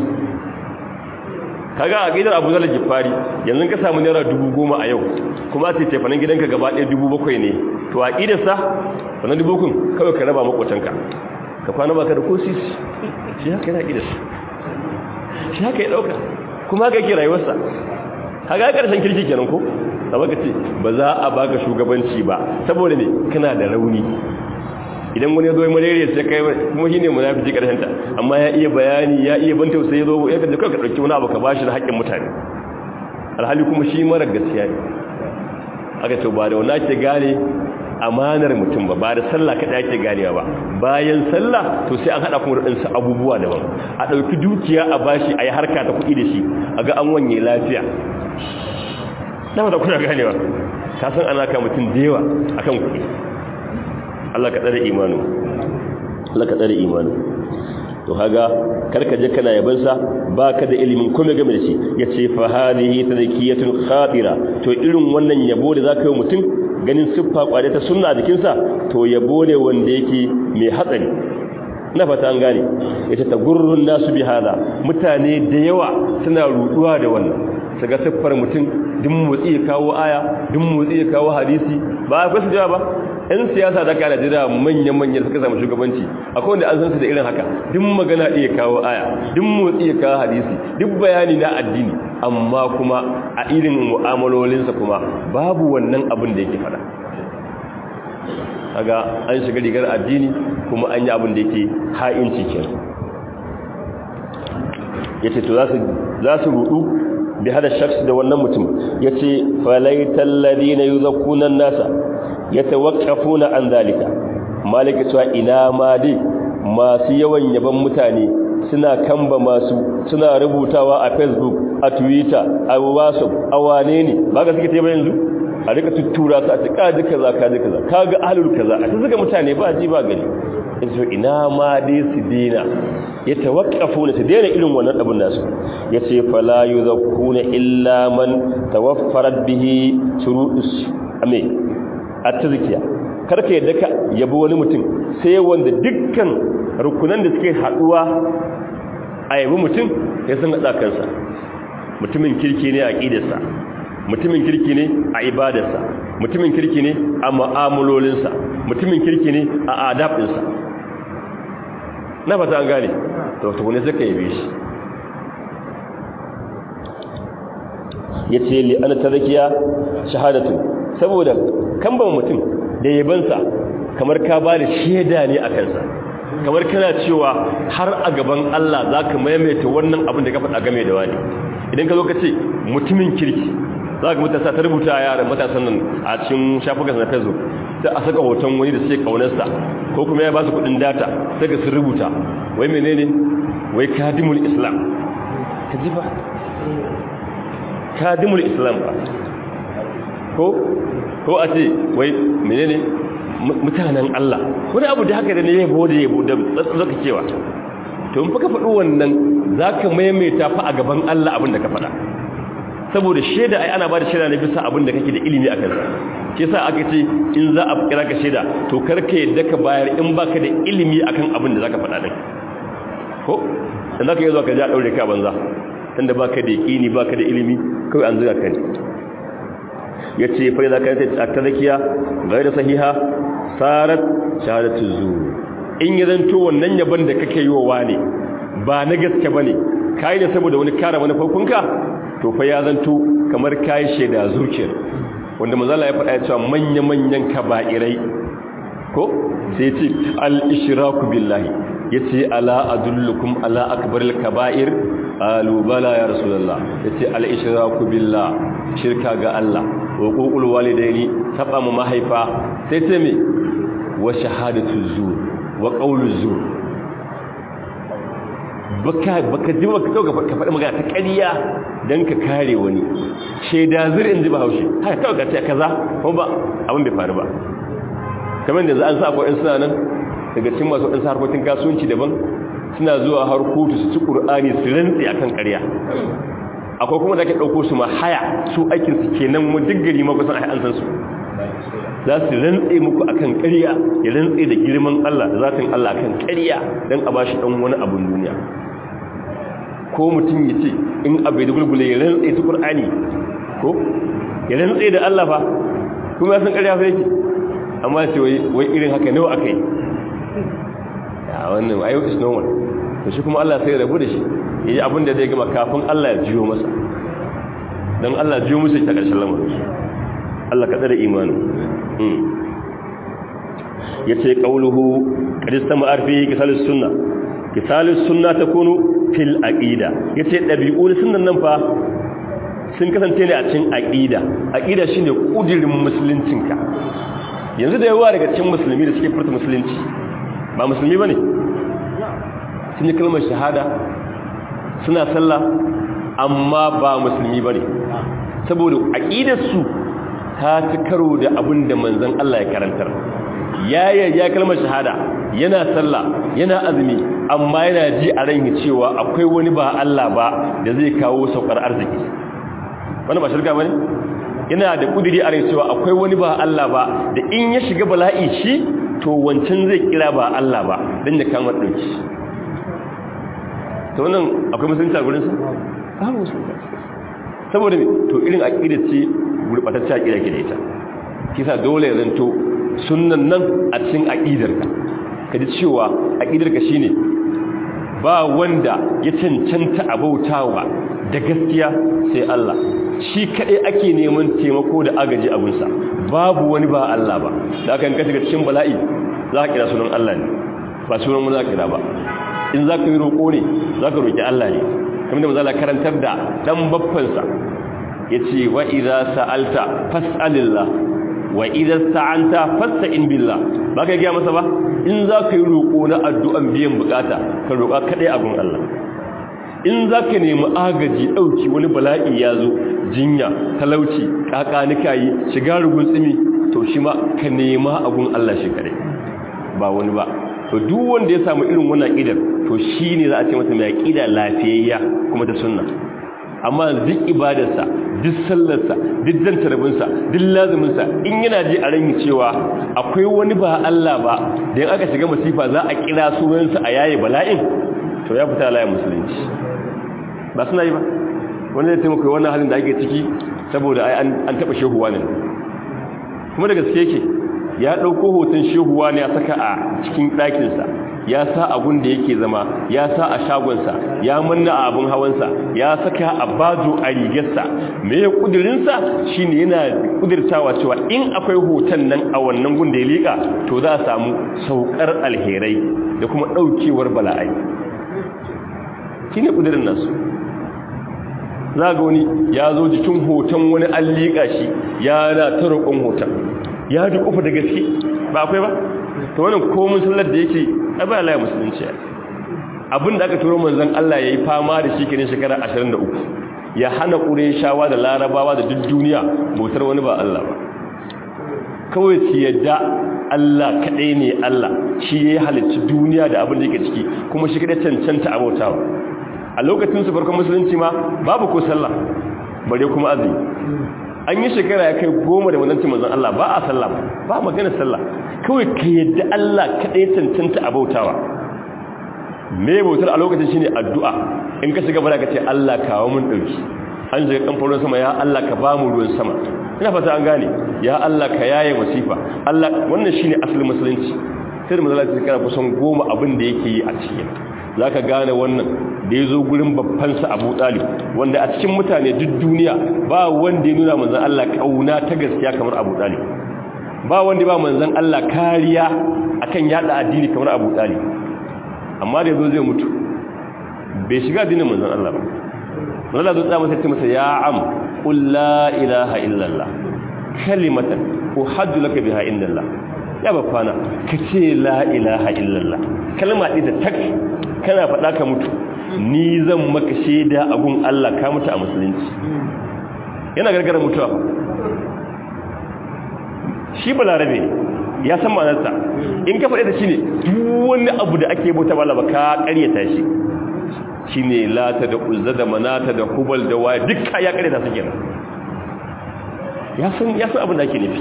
kaga a gidan abu zarar gifari yanzu ka samu naira dubu goma a yau kuma ta ce fanin gidanka gaba ɗaya dubu bakwai ne to a ƙidarsa fanin dubu kun kawai ka raba makwacanka ka kwana baka da ko sisi shi haka yana ƙidarsa shi haka ya ɗauka kuma haka yake rayuwarsa kaga karshen kirki kenan ko saboda kace ba za a baka shugabanci ba saboda ne kana da rauni idan wani yazo ya marere sai kai kuma shine munafiki karshen ta amma ya iya bayani ya iya ban tausayi yazo ya kaje ka dauki wani abu ka bashi da haƙƙin mutane alhali kuma shi mara gaskiya ne aka ce ba da wannan ake gane amanar mutum ba ba da sallah kada ake ganewa ba bayan sallah to sai an hada kuma da abubuwa daban a dauki dukiya a bashi ayi harka ta kuɗi da shi a ga an wanye lafiya dama da kuna ganewa ka san ana ka mutum da yawa akan kuɗi Allah ka tsare imanu Allah ka tsare imanu to haga karka je kana yaban sa baka da ilimin kuma game da shi yace fa hadhihi tadhkiyatun khatira to irin wannan yabo da zaka yi mutum ganin siffa kwade ta sunna a jikin sa to yabo ne wanda yake mai hatsari na fata an gane yace tagurrun nasu bi hada mutane da yawa suna ruduwa da wannan saga siffar mutum duk motsi ya kawo aya duk motsi ya kawo hadisi ba a kwasu jawa ba yan siyasa da ka najeriya manyan-manyan suka samu shugabanci akwai wanda an san su da irin haka duk magana iya kawo aya duk motsi ya kawo hadisi duk bayani na addini amma kuma a irin mu'amalolinsa kuma babu wannan abin da yake fada kaga an shiga rigar addini kuma an yi abin da yake ha'inci kenan yace to za su rudu bi hada shakhs da wannan mutum yace falaital ladina yuzakkuna an-nasa yatawaqqafuna an zalika malika cewa ina ma dai masu yawan yaban mutane suna kamba masu suna rubutawa a facebook a twitter a whatsapp a wane ne ba ga suke tebe yanzu a rika tuttura su a ce kaji kaza kaji kaza kaga ahlul kaza a zuga mutane ba ji ba gani yace ina ma dai su dina ya tawaqqafu ne su daina irin wannan abin nasu yace fala yuzakkuna illa man tawaffarat bihi shurudus ame at-tazkiya karka yadda ka yabo wani mutum sai wanda dukkan rukunan da suke haduwa a yabi mutum ya san hada kansa mutumin kirki ne a aqidarsa mutumin kirki ne a ibadarsa mutumin kirki ne a mu'amalolinsa mutumin kirki ne a adabinsa na fata an gane to to ne suka yabe shi yace li ana tazkiya shahadatu saboda kamban mutum da yabansa kamar ka ba da shaida ne a kansa kamar kana cewa har a gaban Allah zaka maimaita wannan abin da ka faɗa game da wani idan ka zo ka ce mutumin kirki za ka matasa ta rubuta a yaran matasan nan a cikin shafukan na facebook sai a saka hoton wani da suke kaunarsa ko kuma ya ba su kudin data sai ga sun rubuta wai menene wai kadimul islam ka ji ba kadimul islam ba ko ko a ce wai menene mutanen Allah wani abu da haka da ne yabo da yabo da zaka cewa to in fa ka faɗi wannan zaka maimaita fa a gaban Allah abin da ka faɗa saboda shaida ai ana ba da shaida ne bisa abin da kake da ilimi a kansa ke sa aka ce in za a kira ka shaida to karka yadda ka bayar in baka da ilimi akan abin da zaka faɗa din ko dan zaka yi zuwa ka ja daure ka banza tunda baka da yaqini baka da ilimi kawai an zuga ka ne yace fa idza kanat at-tadkiya ghayra sahiha sarat shahadatu zur in ya zanto wannan yaban da kake yi wa wani ba na gaske bane kai ne saboda wani kare manufofinka to fa ya zanto kamar kai shaida zuciyar wanda manzala ya faɗa ya cewa manya-manyan kaba'irai ko sai ce al-ishraku billahi yace ala adullukum ala akbaril kaba'ir alu bala ya rasulullah yace al-ishraku billah shirka ga Allah wa uqul walidaini taba mu mahaifa sai ce me wa shahadatu zur wa qawlu zur baka baka ji baka dauka ka faɗi magana ta ƙarya dan ka kare wani sheda zur in ji bahaushe haka kawai ka ce kaza ko ba abin bai faru ba kamar da za an sa akwai suna nan daga cikin masu ɗansa harkokin kasuwanci daban suna zuwa har kotu su ci ƙur'ani su rantse akan ƙarya akwai kuma da ake ɗauko su ma haya su aikinsu kenan mu duk gari ma kusan an san su za su rantse muku akan ƙarya ya rantse da girman Allah da zatin Allah akan ƙarya don a bashi ɗan wani abun duniya ko mutum ya ce in abu da gulgule ya rantse ta ƙur'ani ko ya rantse da Allah fa kuma ya san ƙarya fa yake amma ce wai irin haka nawa aka yi ya wannan ayo is no one to shi kuma Allah sai ya rabu da shi yayi abin da zai gama kafin Allah ya jiyo masa dan Allah jiyo musu ta ƙarshen lamarin Allah ka tsare imanin hmm yace qauluhu qad istama'ar fi kisalus sunna kisalus sunna takunu fil aqida yace dabi'ul sunnan nan fa sun kasance ne a cikin aqida aqida shine kudirin musuluncinka yanzu da yawa daga cikin musulmi da suke furta musulunci ba musulmi bane sun yi kalmar shahada suna sallah amma ba musulmi bane saboda aqidar su ta ci karo da abin da manzon Allah ya karantar ya ya kalmar shahada yana sallah yana azumi amma yana ji a ran cewa akwai wani ba Allah ba da zai kawo saukar arziki wannan ba shirka bane yana da kudiri a rai cewa akwai wani ba Allah ba da in ya shiga bala'i shi to wancan zai kira ba Allah ba don ya kama ɗauki ta wannan akwai musulunci a gurinsa? ba musulunci saboda ne to irin aƙidar ce gurɓatacce aƙidar ke da ita kisa dole ya zanto sunan nan a cikin aƙidarka ka ji cewa aƙidarka shine ba wanda ya cancanta abautawa da gaskiya sai Allah shi kaɗai ake neman taimako da agaji abinsa babu wani ba Allah ba da aka yanka shiga cikin bala'i za ka kira sunan Allah ne ba sunan mu za ka kira ba in za ka yi roƙo ne za ka roƙi Allah ne kamar da mazala karantar da ɗan baffansa ya ce wa iza sa'alta fas'alillah wa iza sa'anta fasta'in billah ba ka gaya masa ba in za ka yi roƙo na addu'an biyan bukata ka roƙa kaɗai abin Allah in za ka nemi agaji ɗauki wani bala'i ya zo jinya talauci ƙaƙanika yi shiga rugun tsimi to shi ma ka nema abun Allah shi kare ba wani ba to duk wanda ya samu irin wannan ƙidar to shi ne za a ce mata mai ƙida lafiyayya kuma ta sunna amma duk ibadarsa duk sallarsa duk zantarabinsa duk lazuminsa in yana ji a ranyi cewa akwai wani ba Allah ba da yin aka shiga masifa za a kira sunansa a yaye bala'in to ya fita layin musulunci ba suna yi ba wani zai taimaka wannan halin da ake ciki saboda an taɓa shehuwa ne kuma da gaske yake ya ɗauko hoton shehuwa ne ya saka a cikin ɗakinsa ya sa abun da yake zama ya sa a shagonsa ya manna a abun hawansa ya saka a bajo a rigarsa me ya kudirinsa shine yana kudirtawa cewa in akwai hoton nan a wannan gun da ya liƙa to za a samu saukar alherai da kuma ɗaukewar bala'ai shine kudirin nasu za ga wani ya zo jikin hoton wani an liƙa shi ya na ta roƙon hoton ya ji ƙufa da gaske ba akwai ba ta wannan komin sallar da yake ba la musulunci abinda aka turo manzon Allah yayi fama da shi kenan shekara 23 ya hana shawa da larabawa da duk duniya bautar wani ba Allah ba kawai su yadda Allah kadai ne Allah shi ya halicci duniya da abin da yake ciki kuma shi kadai cancanta abautawa a lokacin su farkon musulunci ma babu ko sallah bare kuma azumi an yi shekara ya kai goma da wadanci manzon Allah ba a sallah ba magana sallah kawai ka yadda Allah kaɗai cancanta a bautawa me bautar a lokacin shine addu'a in ka shiga bara ka ce Allah kawo mun ɗauki an shiga kamfanin sama ya Allah ka ba mu ruwan sama ina fata an gane ya Allah ka yaye masifa Allah wannan shine asalin musulunci sai da mazala ta kara kusan goma abin da yake yi a cikin za ka gane wannan da ya zo gurin babbansa abu ɗalib wanda a cikin mutane duk duniya ba wanda ya nuna manzan Allah ƙauna ta gaskiya kamar abu ɗalib ba wanda ba manzan Allah kariya akan yada addini kamar abu ɗalib amma da ya zo zai mutu bai shiga addinin manzan Allah ba manzan Allah zo tsaya masa ce masa ya am qul la ilaha illallah kalimatan uhaddu laka biha indallah ya bafana ka ce la ilaha illallah kalma ɗaya da tak kana faɗa ka mutu ni zan maka shaida abun Allah ka mutu a musulunci yana gargara mutuwa shi balarabe ya san ma'anarsa in ka faɗi da shi ne duk wani abu da ake bauta ba ka ƙaryata shi shi ne lata da uzza da manata da hubal da waya dukka ya ƙaryata su kenan ya san abin da ake nufi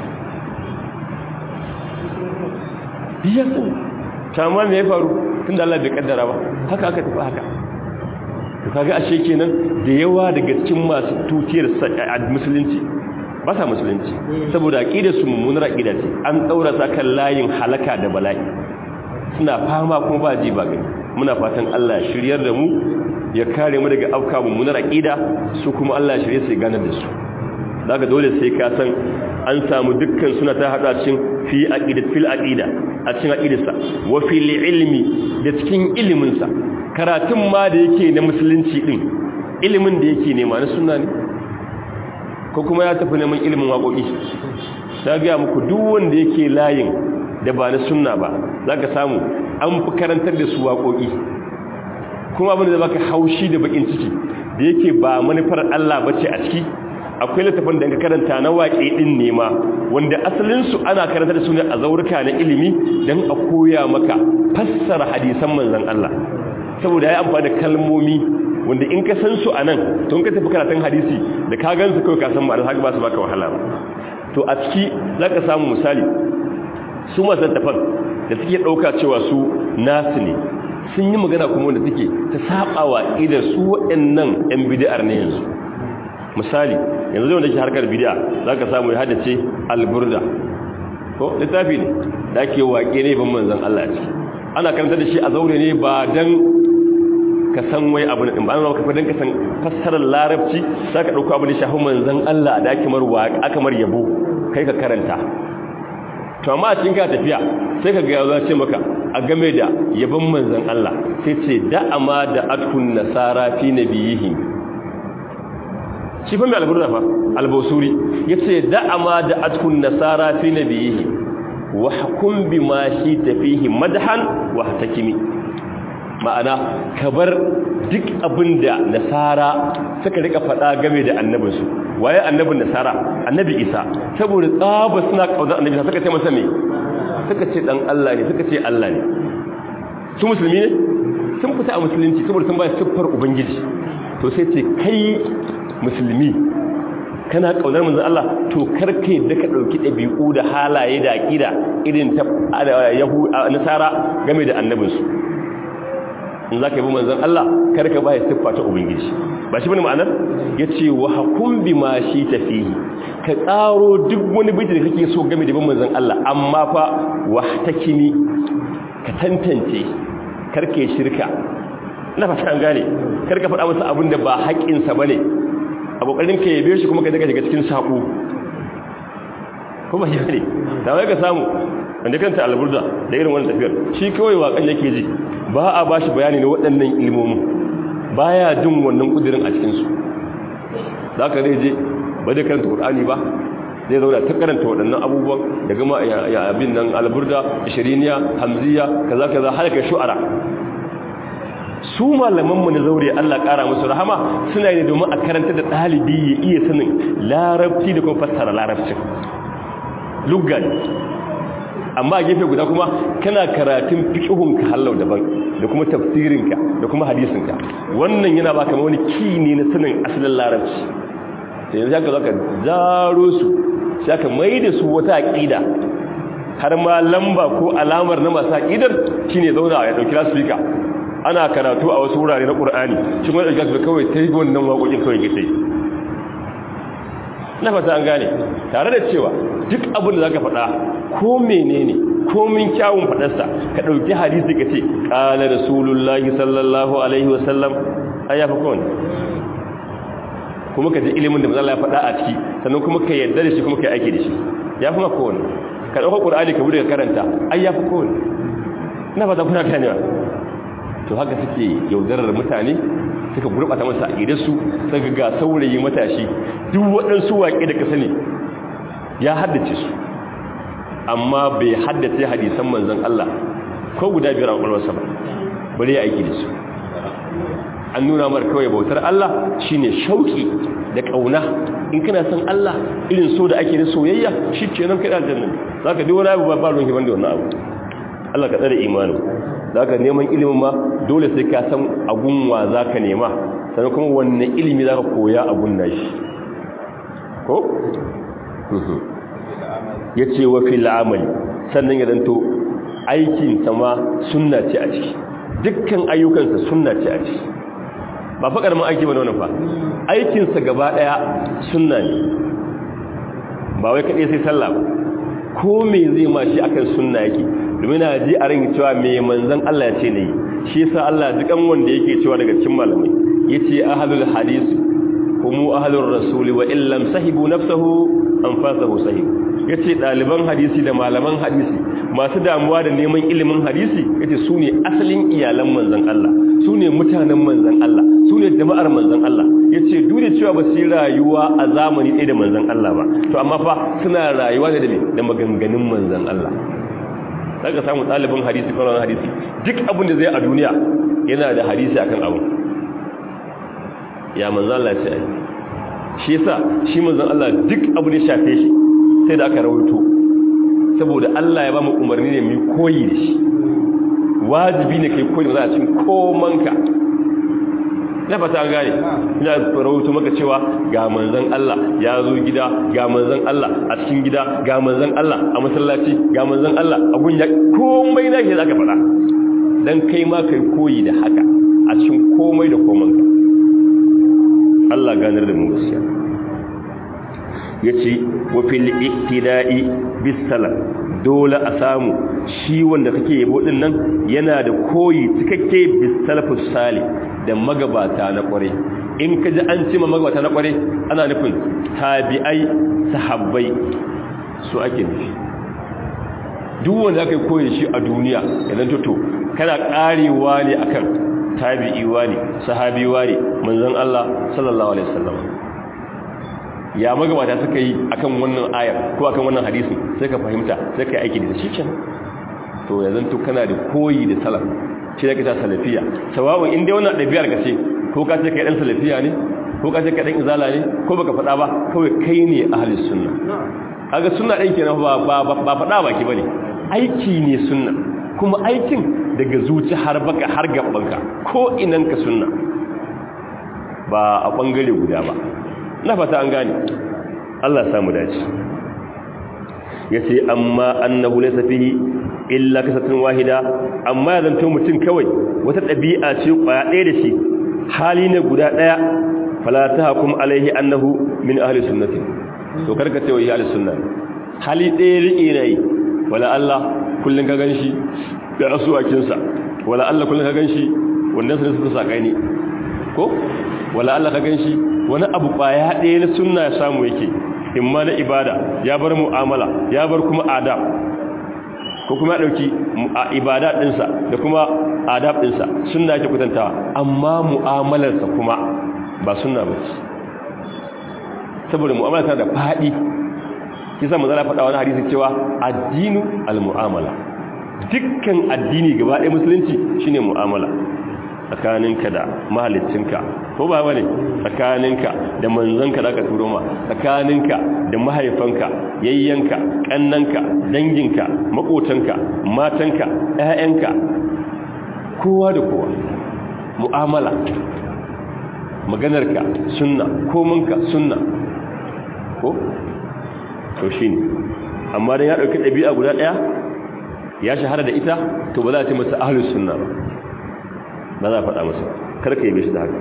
ya san tamma me ya faru tunda Allah bai kaddara ba haka aka tafi haka to kaga ashe kenan da yawa daga cikin masu tutiyar musulunci ba sa musulunci saboda aqidar su mummunar aqida ce an daura ta kan layin halaka da bala'i suna fama kuma ba ji ba gani muna fatan Allah ya shiryar da mu ya kare mu daga afka mummunar aqida su kuma Allah ya shirye su ganar da su daga dole sai ka san an samu dukkan suna ta hada cikin fi aqidat fil aqida a cikin aqidarsa wa fil ilmi da cikin ilimin sa karatun ma da yake na musulunci din ilimin da yake nema na sunna ne ko kuma ya tafi neman ilimin waƙoƙi ta ga muku duk wanda yake layin da ba na sunna ba zaka samu an fi karantar da su waƙoƙi kuma abin da baka haushi da bakin ciki da yake ba manufar Allah bace a ciki akwai littafin da ka karanta na waƙe ɗin nema wanda asalinsu ana karanta da su ne a zaurika na ilimi don a koya maka fassara hadisan manzan Allah saboda ya amfani da kalmomi wanda in ka san su a nan tun ka tafi karatun hadisi da ka gan su kawai ka san ma'ana haka ba su baka wahala ba to a ciki za ka samu misali su masu tafan da suke ɗauka cewa su nasu ne sun yi magana kuma wanda suke ta saɓawa idan su waɗannan 'yan bidiyar ne yanzu misali yanzu zai wanda ke harkar bidiya za ka samu ya haddace alburda ko littafi ne da ake waƙe ne ban manzan Allah ce ana karanta da shi a zaure ne ba don ka san wai abu na ba ana maka don ka san fassarar larabci za ka ɗauka abu da shafi manzan Allah da ake mar yabo kai ka karanta to amma a cikin ka tafiya sai ka ga ya ce maka a game da yabon manzan Allah sai ce da'ama da atkun nasara fi nabiyihi shi fa mai alburda fa albosuri yace da'ama da atkun nasara fi nabiyihi wa hukum bima shi tafihi madhan wa hatakimi ma'ana ka bar duk abin da nasara suka rika faɗa game da annabinsu waye annabin nasara annabi isa saboda tsaba suna ƙaunar annabi suka ce masa me suka ce ɗan Allah ne suka ce Allah ne su musulmi ne sun fita a musulunci saboda sun ba siffar ubangiji to sai ce kai musulmi kana kaunar manzon Allah to karka yadda ka dauki dabi'u da halaye da aqida irin ta yahu nasara game da annabinsu in zaka bi manzon Allah karka ba ya siffa ta ubangiji ba shi bane ma'anar yace wa hakum bima shi tafihi ka tsaro duk wani bidi da kake so game da bin manzon Allah amma fa wahtakini ka tantance karke shirka na fata an gane karka faɗa masa abin da ba haƙƙinsa bane a kokarin ka yabe shi kuma ka daga cikin sako kuma shi ne da wai ka samu wanda kanta alburda da irin wannan tafiyar shi kawai wakan yake ji ba a bashi bayani na waɗannan ilmomin baya jin wannan kudirin a cikin su zaka zai je ba da karanta qur'ani ba zai zauna ta karanta waɗannan abubuwan da gama ya abin nan alburda ishiriniya hamziya kaza kaza har kai shu'ara su malamanmu na zaure Allah ƙara musu rahama suna yi domin a karanta da ɗalibi ya iya sanin larabci da kuma fassara larabcin luggan amma a gefe guda kuma kana karatun fiƙihunka hallau daban da kuma tafsirinka da kuma hadisinka wannan yana baka wani ki ne na sanin asalin larabci sai yanzu haka zaka zaro su sai aka mai da su wata aƙida har ma lamba ko alamar na masu aƙidar shine zauna ya ɗauki lasfika ana karatu a wasu wurare na ƙur'ani shi kuma ɗauki su kawai ta yi wannan waƙoƙin kawai gita yi na fata an gane tare da cewa duk abin da za ka faɗa ko menene ko min kyawun faɗarsa ka ɗauki hadisi ka ce ƙala rasulullahi sallallahu alaihi wasallam an yafi kowane kuma ka ji ilimin da mazala ya faɗa a ciki sannan kuma ka yarda da shi kuma ka yi aiki da shi ya fi ma kowane ka ɗauka ƙur'ani ka bude ka karanta an yafi kowane na fata kuna ganewa to haka suke yaudarar mutane suka gurbata masa aqidarsu suka ga saurayi matashi duk waɗansu waƙe da ka sani ya haddace su amma bai haddace hadisan manzon Allah ko guda biyar a ƙwaƙwalwarsa ba bari ya aiki da su an nuna mar kawai bautar Allah shine shauki da ƙauna in kana son Allah irin so da ake da soyayya shi kenan kai aljanna zaka duk wani abu ba ba ruwan hiban da wannan abu Allah ka tsare imanin za ka neman ilimin ma dole sai ka san agunwa za ka nema sannan kuma wanne ilimi za ka koya agun nashi ko? ya ce wa fil amali sannan ya zanto aikinsa ma sunna ce a ciki dukkan ayyukansa sunna ce a ciki ba fa karamin aiki ba da wannan fa aikinsa gaba daya sunna ne ba wai kaɗai sai sallah ba ko me zai ma shi akan sunna yake domin na ji a ran cewa me manzon Allah ya ce ne shi yasa Allah dukan wanda yake cewa daga cikin malamai yace ahlul hadith humu ahlur rasuli wa illam sahibu nafsuhu anfasahu sahib yace daliban hadisi da malaman hadisi masu damuwa da neman ilimin hadisi yace su ne asalin iyalan manzon Allah su ne mutanen manzon Allah su ne jama'ar manzon Allah yace duk da cewa ba su yi rayuwa a zamani ɗaya da manzon Allah ba to amma fa suna rayuwa ne da me da maganganun manzon Allah daga samu ɗalibin hadisi kwanan hadisi duk abin da zai a duniya yana da hadisi akan abu ya manzan Allah ce ai shi yasa shi manzan Allah duk abu da shafe shi sai da aka rawaito saboda Allah ya ba mu umarni ne mu koyi da shi wajibi ne kai koyi da a cikin komanka na fata an gane ina rawaito maka cewa ga manzan Allah ya zo gida ga manzan Allah a cikin gida ga manzan Allah a masallaci ga manzan Allah a gunya komai na ke zaka faɗa dan kai ma kai koyi da haka a cikin komai da komanka Allah ganar da mu gaskiya yace wa fil iktida'i bis salam dole a samu shi wanda kake yabo din nan yana da koyi cikakke bis salafus salih da magabata na kware in ka ji an cima magabata na kware ana nufin tabi'ai sahabbai su ake nufi duk wanda aka yi koyi shi a duniya idan toto kana karewa ne akan tabi'iwa ne sahabiwa ne manzon Allah sallallahu alaihi wasallam ya magabata suka yi akan wannan ayar ko akan wannan hadisi sai ka fahimta sai ka yi aiki da shi kenan to yanzu to kana da koyi da salaf shi da ka ta salafiya sawa'un inda wannan ɗabi'ar ka ce ko ka ce kai ɗan salafiya ne ko ka ce kai ɗan izala ne ko baka faɗa ba kawai kai ne ahlus sunna kaga sunna ɗin kenan ba ba ba faɗa baki bane aiki ne sunna kuma aikin daga zuci har baka har gabanka ko inan ka sunna ba a bangare guda ba na fata an gane Allah ya samu dace yace amma annahu laysa fihi illa kasatun wahida amma ya zanto mutum kawai wata dabi'a ce kwaya ɗaya da shi hali ne guda ɗaya fala tahkum alaihi annahu min ahli sunnati to karka ce wai ahli sunna hali ɗaya riƙe nayi wala Allah kullun ka ganshi da asuwakin sa wala Allah kullun ka ganshi wannan sai suka saka ni ko wala Allah ka ganshi wani abu kwaya ɗaya na sunna ya samu yake imma na ibada ya bar mu'amala ya bar kuma adab ko kuma ya dauki ibada dinsa da kuma adab dinsa sunna yake kutantawa amma mu'amalarsa kuma ba sunna bace saboda mu'amala ta da fadi kisa manzo Allah faɗa wani hadisi cewa addinu almu'amala dukkan addini gaba ɗaya musulunci shine mu'amala tsakaninka da mahalicinka ko ba bane tsakaninka da manzanka da aka turo ma tsakaninka da mahaifanka yayyanka kannanka danginka makotanka matanka ƴaƴanka kowa da kowa mu'amala maganarka sunna komanka sunna ko to shine amma dan ya dauki dabi'a guda daya ya shahara da ita to ba za a ce masa ahlus sunna ba ba za a faɗa masa karka yi shi da haka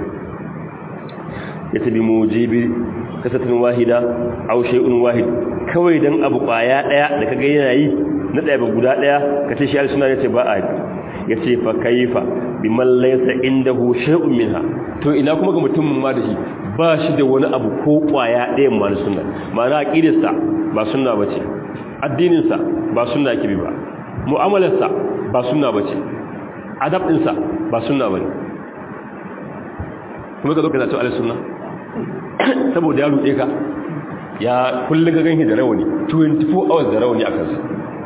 ya tabi mujibi kasatin wahida aw shay'un wahid kawai dan abu kwaya daya da kaga yana yi na daya ba guda daya kace shi al-sunna yace ba a yace fa kaifa biman laysa indahu shay'un minha to ina kuma ga mutum ma da shi ba shi da wani abu ko kwaya daya ma na sunna ma'ana aqidarsa ba sunna bace addinin sa ba sunna yake bi ba mu'amalarsa ba sunna bace adab ɗinsa ba sunna bane kuma ka zo ka zato al-sunna saboda ya ruɗe ka ya kullum ga ganki da rawani 24 hours da rawani a kansa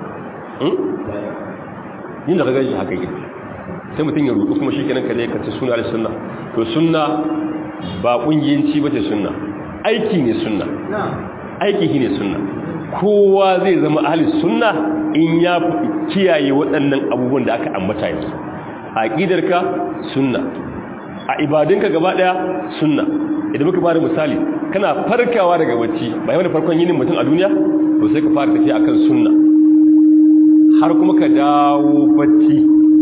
yin da ka ganshi haka yi sai mutum ya ruɗu kuma shi kenan ka zai kace suna al-sunna to sunna ba ƙungiyanci ba ce sunna aiki ne sunna aiki shi ne sunna kowa zai zama ahli sunna in ya kiyaye waɗannan abubuwan da aka ambata yanzu a aƙidarka sunna a ibadinka gaba ɗaya sunna idan muka fara misali kana farkawa daga bacci ba yawan farkon yinin mutum a duniya to sai ka fara tafiya akan sunna har kuma ka dawo bacci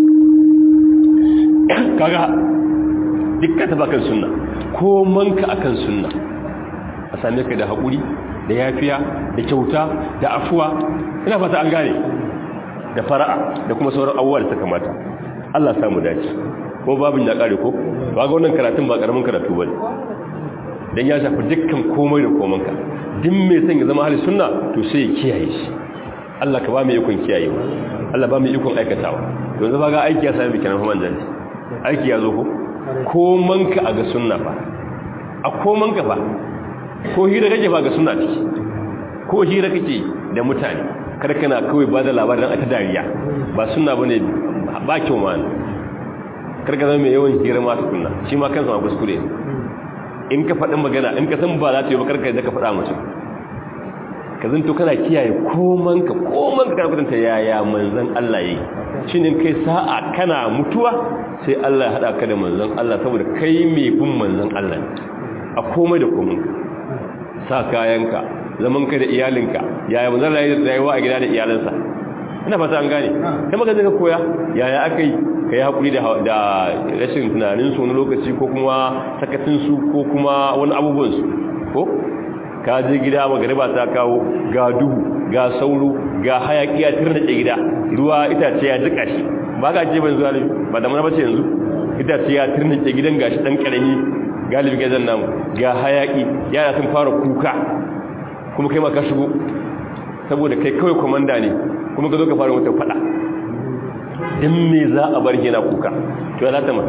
kaga dukkan tafi akan sunna ko manka akan sunna a same ka da haƙuri da yafiya da kyauta da afuwa ina fata an gane da fara'a da kuma sauran abubuwa da ta kamata Allah samu dace ko babin ya kare ko ba ga wannan karatun ba karamin karatu bane dan ya shafi dukkan komai da komanka duk mai son ya zama ahli sunna to sai ya kiyaye shi Allah ka ba mu ikon kiyayewa Allah ba mu ikon aikatawa yanzu ba ga aiki ya sami bikin Muhammad dan aiki ya zo ko komanka a ga sunna ba a komanka ba ko hira kake ba ga sunna ciki ko hira kake da mutane kada kana kawai ba da labarin aka dariya ba sunna bane ba kyau ma karka zama mai yawan hira ma tukunna shi ma kansa ma kuskure in ka faɗin magana in ka san ba za ta yi ba karka da ka faɗa mutum ka zanto kana kiyaye koman ka koman ka kana kudanta yaya manzan Allah yi shi ne kai sa'a kana mutuwa sai Allah ya haɗa ka da manzan Allah saboda kai mai bin manzan Allah a komai da komai sa kayanka zaman ka da iyalinka yaya manzan rayuwa a gida da iyalansa ina fata an gane kai maka zaka koya yaya aka yi ka yi haƙuri da rashin tunaninsu wani lokaci ko kuma sakatinsu ko kuma wani abubuwansu ko ka je gida magariba ta kawo ga duhu ga sauro ga hayaƙi a tirnace gida ruwa itace ya jika shi ba ka ce ban zuwa ne ba da mana bace yanzu itace ya tirnace gidan gashi dan karami galibi gazan namu ga hayaƙi yara sun fara kuka kuma kai ma ka shigo saboda kai kawai komanda ne kuma ka zo ka fara wata fada din me za a bar yana kuka to ya zata mar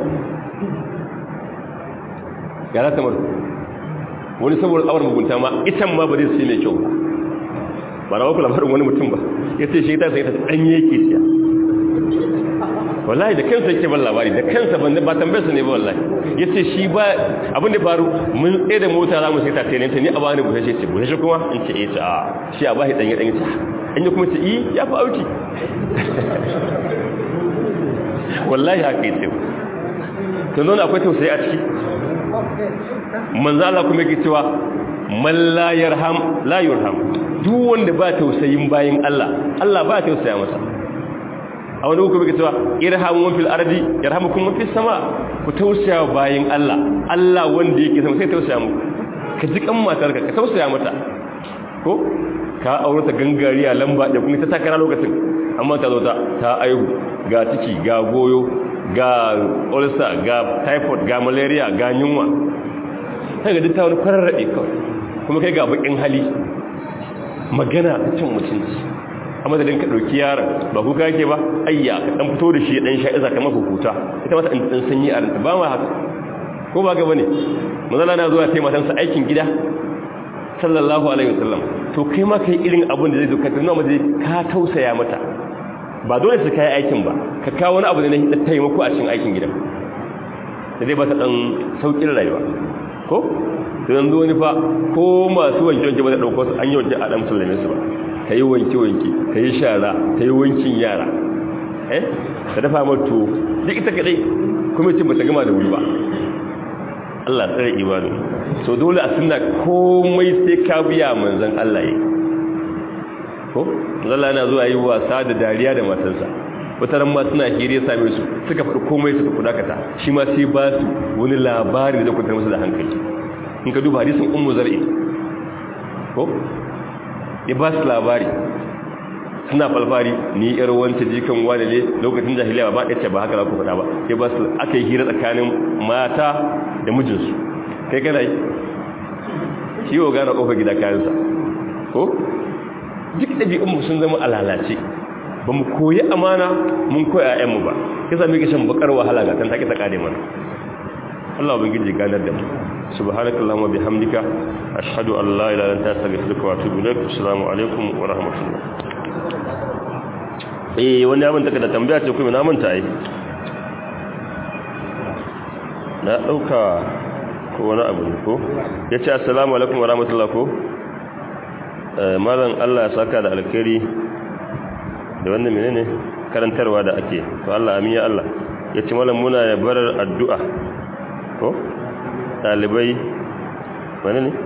ya zata mar wani saboda tsawar mugunta ma itan ma ba zai sai mai kyau ba ba na wakula labarin wani mutum ba ya ce shi ta sai ta ɗanye yake siya wallahi da kansa yake ban labari da kansa ban ba tambayar sa ne ba wallahi yace shi ba abin da faru mun tsaye da mota za mu sai ta tene ta ni a bani bushe ce bushe kuma in ce eh ta shi a bashi dan ya dan ce in ya kuma ce eh ya fa auki wallahi haka yace to nuna akwai tausayi a ciki manzo Allah kuma yake cewa man la yarham la yurham duk wanda ba tausayin bayin Allah Allah ba tausaya masa a wani hukumi ke cewa irhamu fil ardi yarhamukum fis sama ku tausaya bayin Allah Allah wanda yake sama sai tausaya muku ka ji kan matarka ka tausaya mata ko ka aure ta gangariya lamba da kuma ta takara lokacin amma ta zo ta ta aihu ga ciki ga goyo ga ulcer ga typhoid ga malaria ga yunwa sai ga ta wani kwararrabe kawai kuma kai ga bakin hali magana ta cin mutunci amma da ka dauki yaron ba kuka yake ba ayya ka dan fito da shi dan sha iza kamar hukuta ita mata dan sanyi a ranta ba ma haka ko ba ga bane mazala na zuwa sai matansa aikin gida sallallahu alaihi wasallam to kai ma kai irin abin da zai duka tana mace ka tausaya mata ba dole su kai aikin ba ka kawo wani abu da na taimako a cikin aikin gidan da zai ba ta dan saukin rayuwa ko to yanzu wani fa ko masu wanke wanke ba da dauko su an yi wanke a dan sallame su ba ta yi wanke wanke ta yi shara ta yi wankin yara eh ta dafa mata duk ita kadai kuma ce bata gama da wuri ba Allah tsare ibadu so dole a sunna komai sai ka biya manzon Allah yi ko Allah yana zuwa yi wasa da dariya da matarsa wata ran ma suna hira ya same su suka faɗi komai suka kudakata shi ma sai ba su wani labari da zai kwantar musu da hankali in ka duba hadisin ummu zar'i ko ya ba su labari suna falfari ni yar wanta jikan wani ne lokacin jahiliya ba ɗace ba haka za ku faɗa ba ya ba su aka yi hira tsakanin mata da mijinsu kai kana yi shi yau gane ƙofar gida kayansa ko duk ɗabi'unmu sun zama alalace ba mu koyi amana mun koyi ‘ya'yanmu ba kisa muke shan bakar wahala ga kan take ta ƙare mana Allah ubangiji ganar da mu subhanakallahumma bihamdika ashhadu an la ilaha illa anta astaghfiruka wa atubu ilaik assalamu alaikum wa rahmatullah eh wani abin take da tambaya ce kuma na manta ai na dauka ko wani abu ne ko yace assalamu alaikum wa rahmatullah ko eh malam Allah ya saka da alkhairi da wannan menene karantarwa da ake to Allah amin ya Allah yace malam muna ya barar addu'a ko dalibai wani ne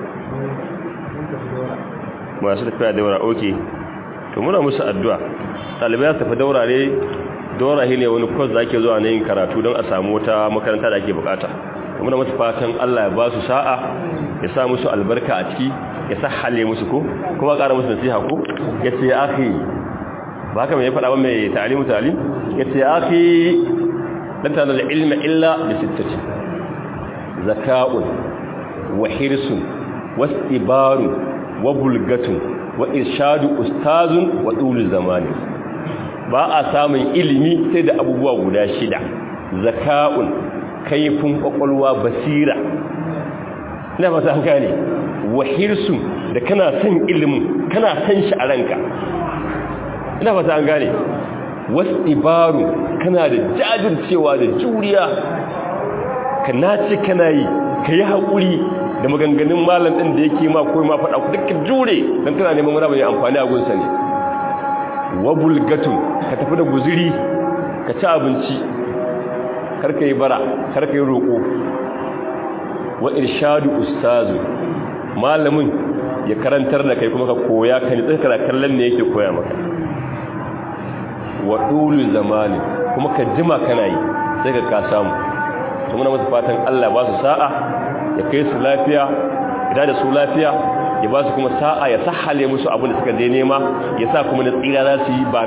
masu tafiya daura oke to muna musu addu'a dalibai ya tafi daura ne daura ne wani kwas da ake zuwa na yin karatu don a samu wata makaranta da ake bukata muna musu fatan Allah ya ba su sa'a ya sa musu albarka a ciki ya sa hale musu ko kuma ƙara musu nasiha ko ya ce ya akhi ba haka mai faɗa ba mai ta'alimu ta'alim ya ce ya akhi lan tana da ilma illa da sittati zaka'un wa hirsun wastibarun wa bulgatun wa irshadu ustazun wa dulu zamani ba a samun ilimi sai da abubuwa guda shida zaka'un kaifin kwakwalwa basira ina fata an gane wa hirsun da kana son ilimin kana son shi a ranka ina fata an gane wastibaru kana da jajircewa da juriya ka nace kana yi ka yi haƙuri da maganganun malam ɗin da yake ma ko ma faɗa ku dukkan jure don kana neman wani mai amfani a gunsa ne wabul gatun ka tafi da guziri ka ci abinci karka yi bara karka yi roƙo wa irshadu ustazu malamin ya karantar da kai kuma ka koya ka ni tsakara kallon ne yake koya maka wa dulu zamani kuma ka jima kana yi sai ka ka samu to muna masa fatan Allah ba su sa'a ya kai su lafiya ya da su lafiya ya ba su kuma sa'a ya sahale musu abin da suka je nema ya sa kuma na tsira za su yi ba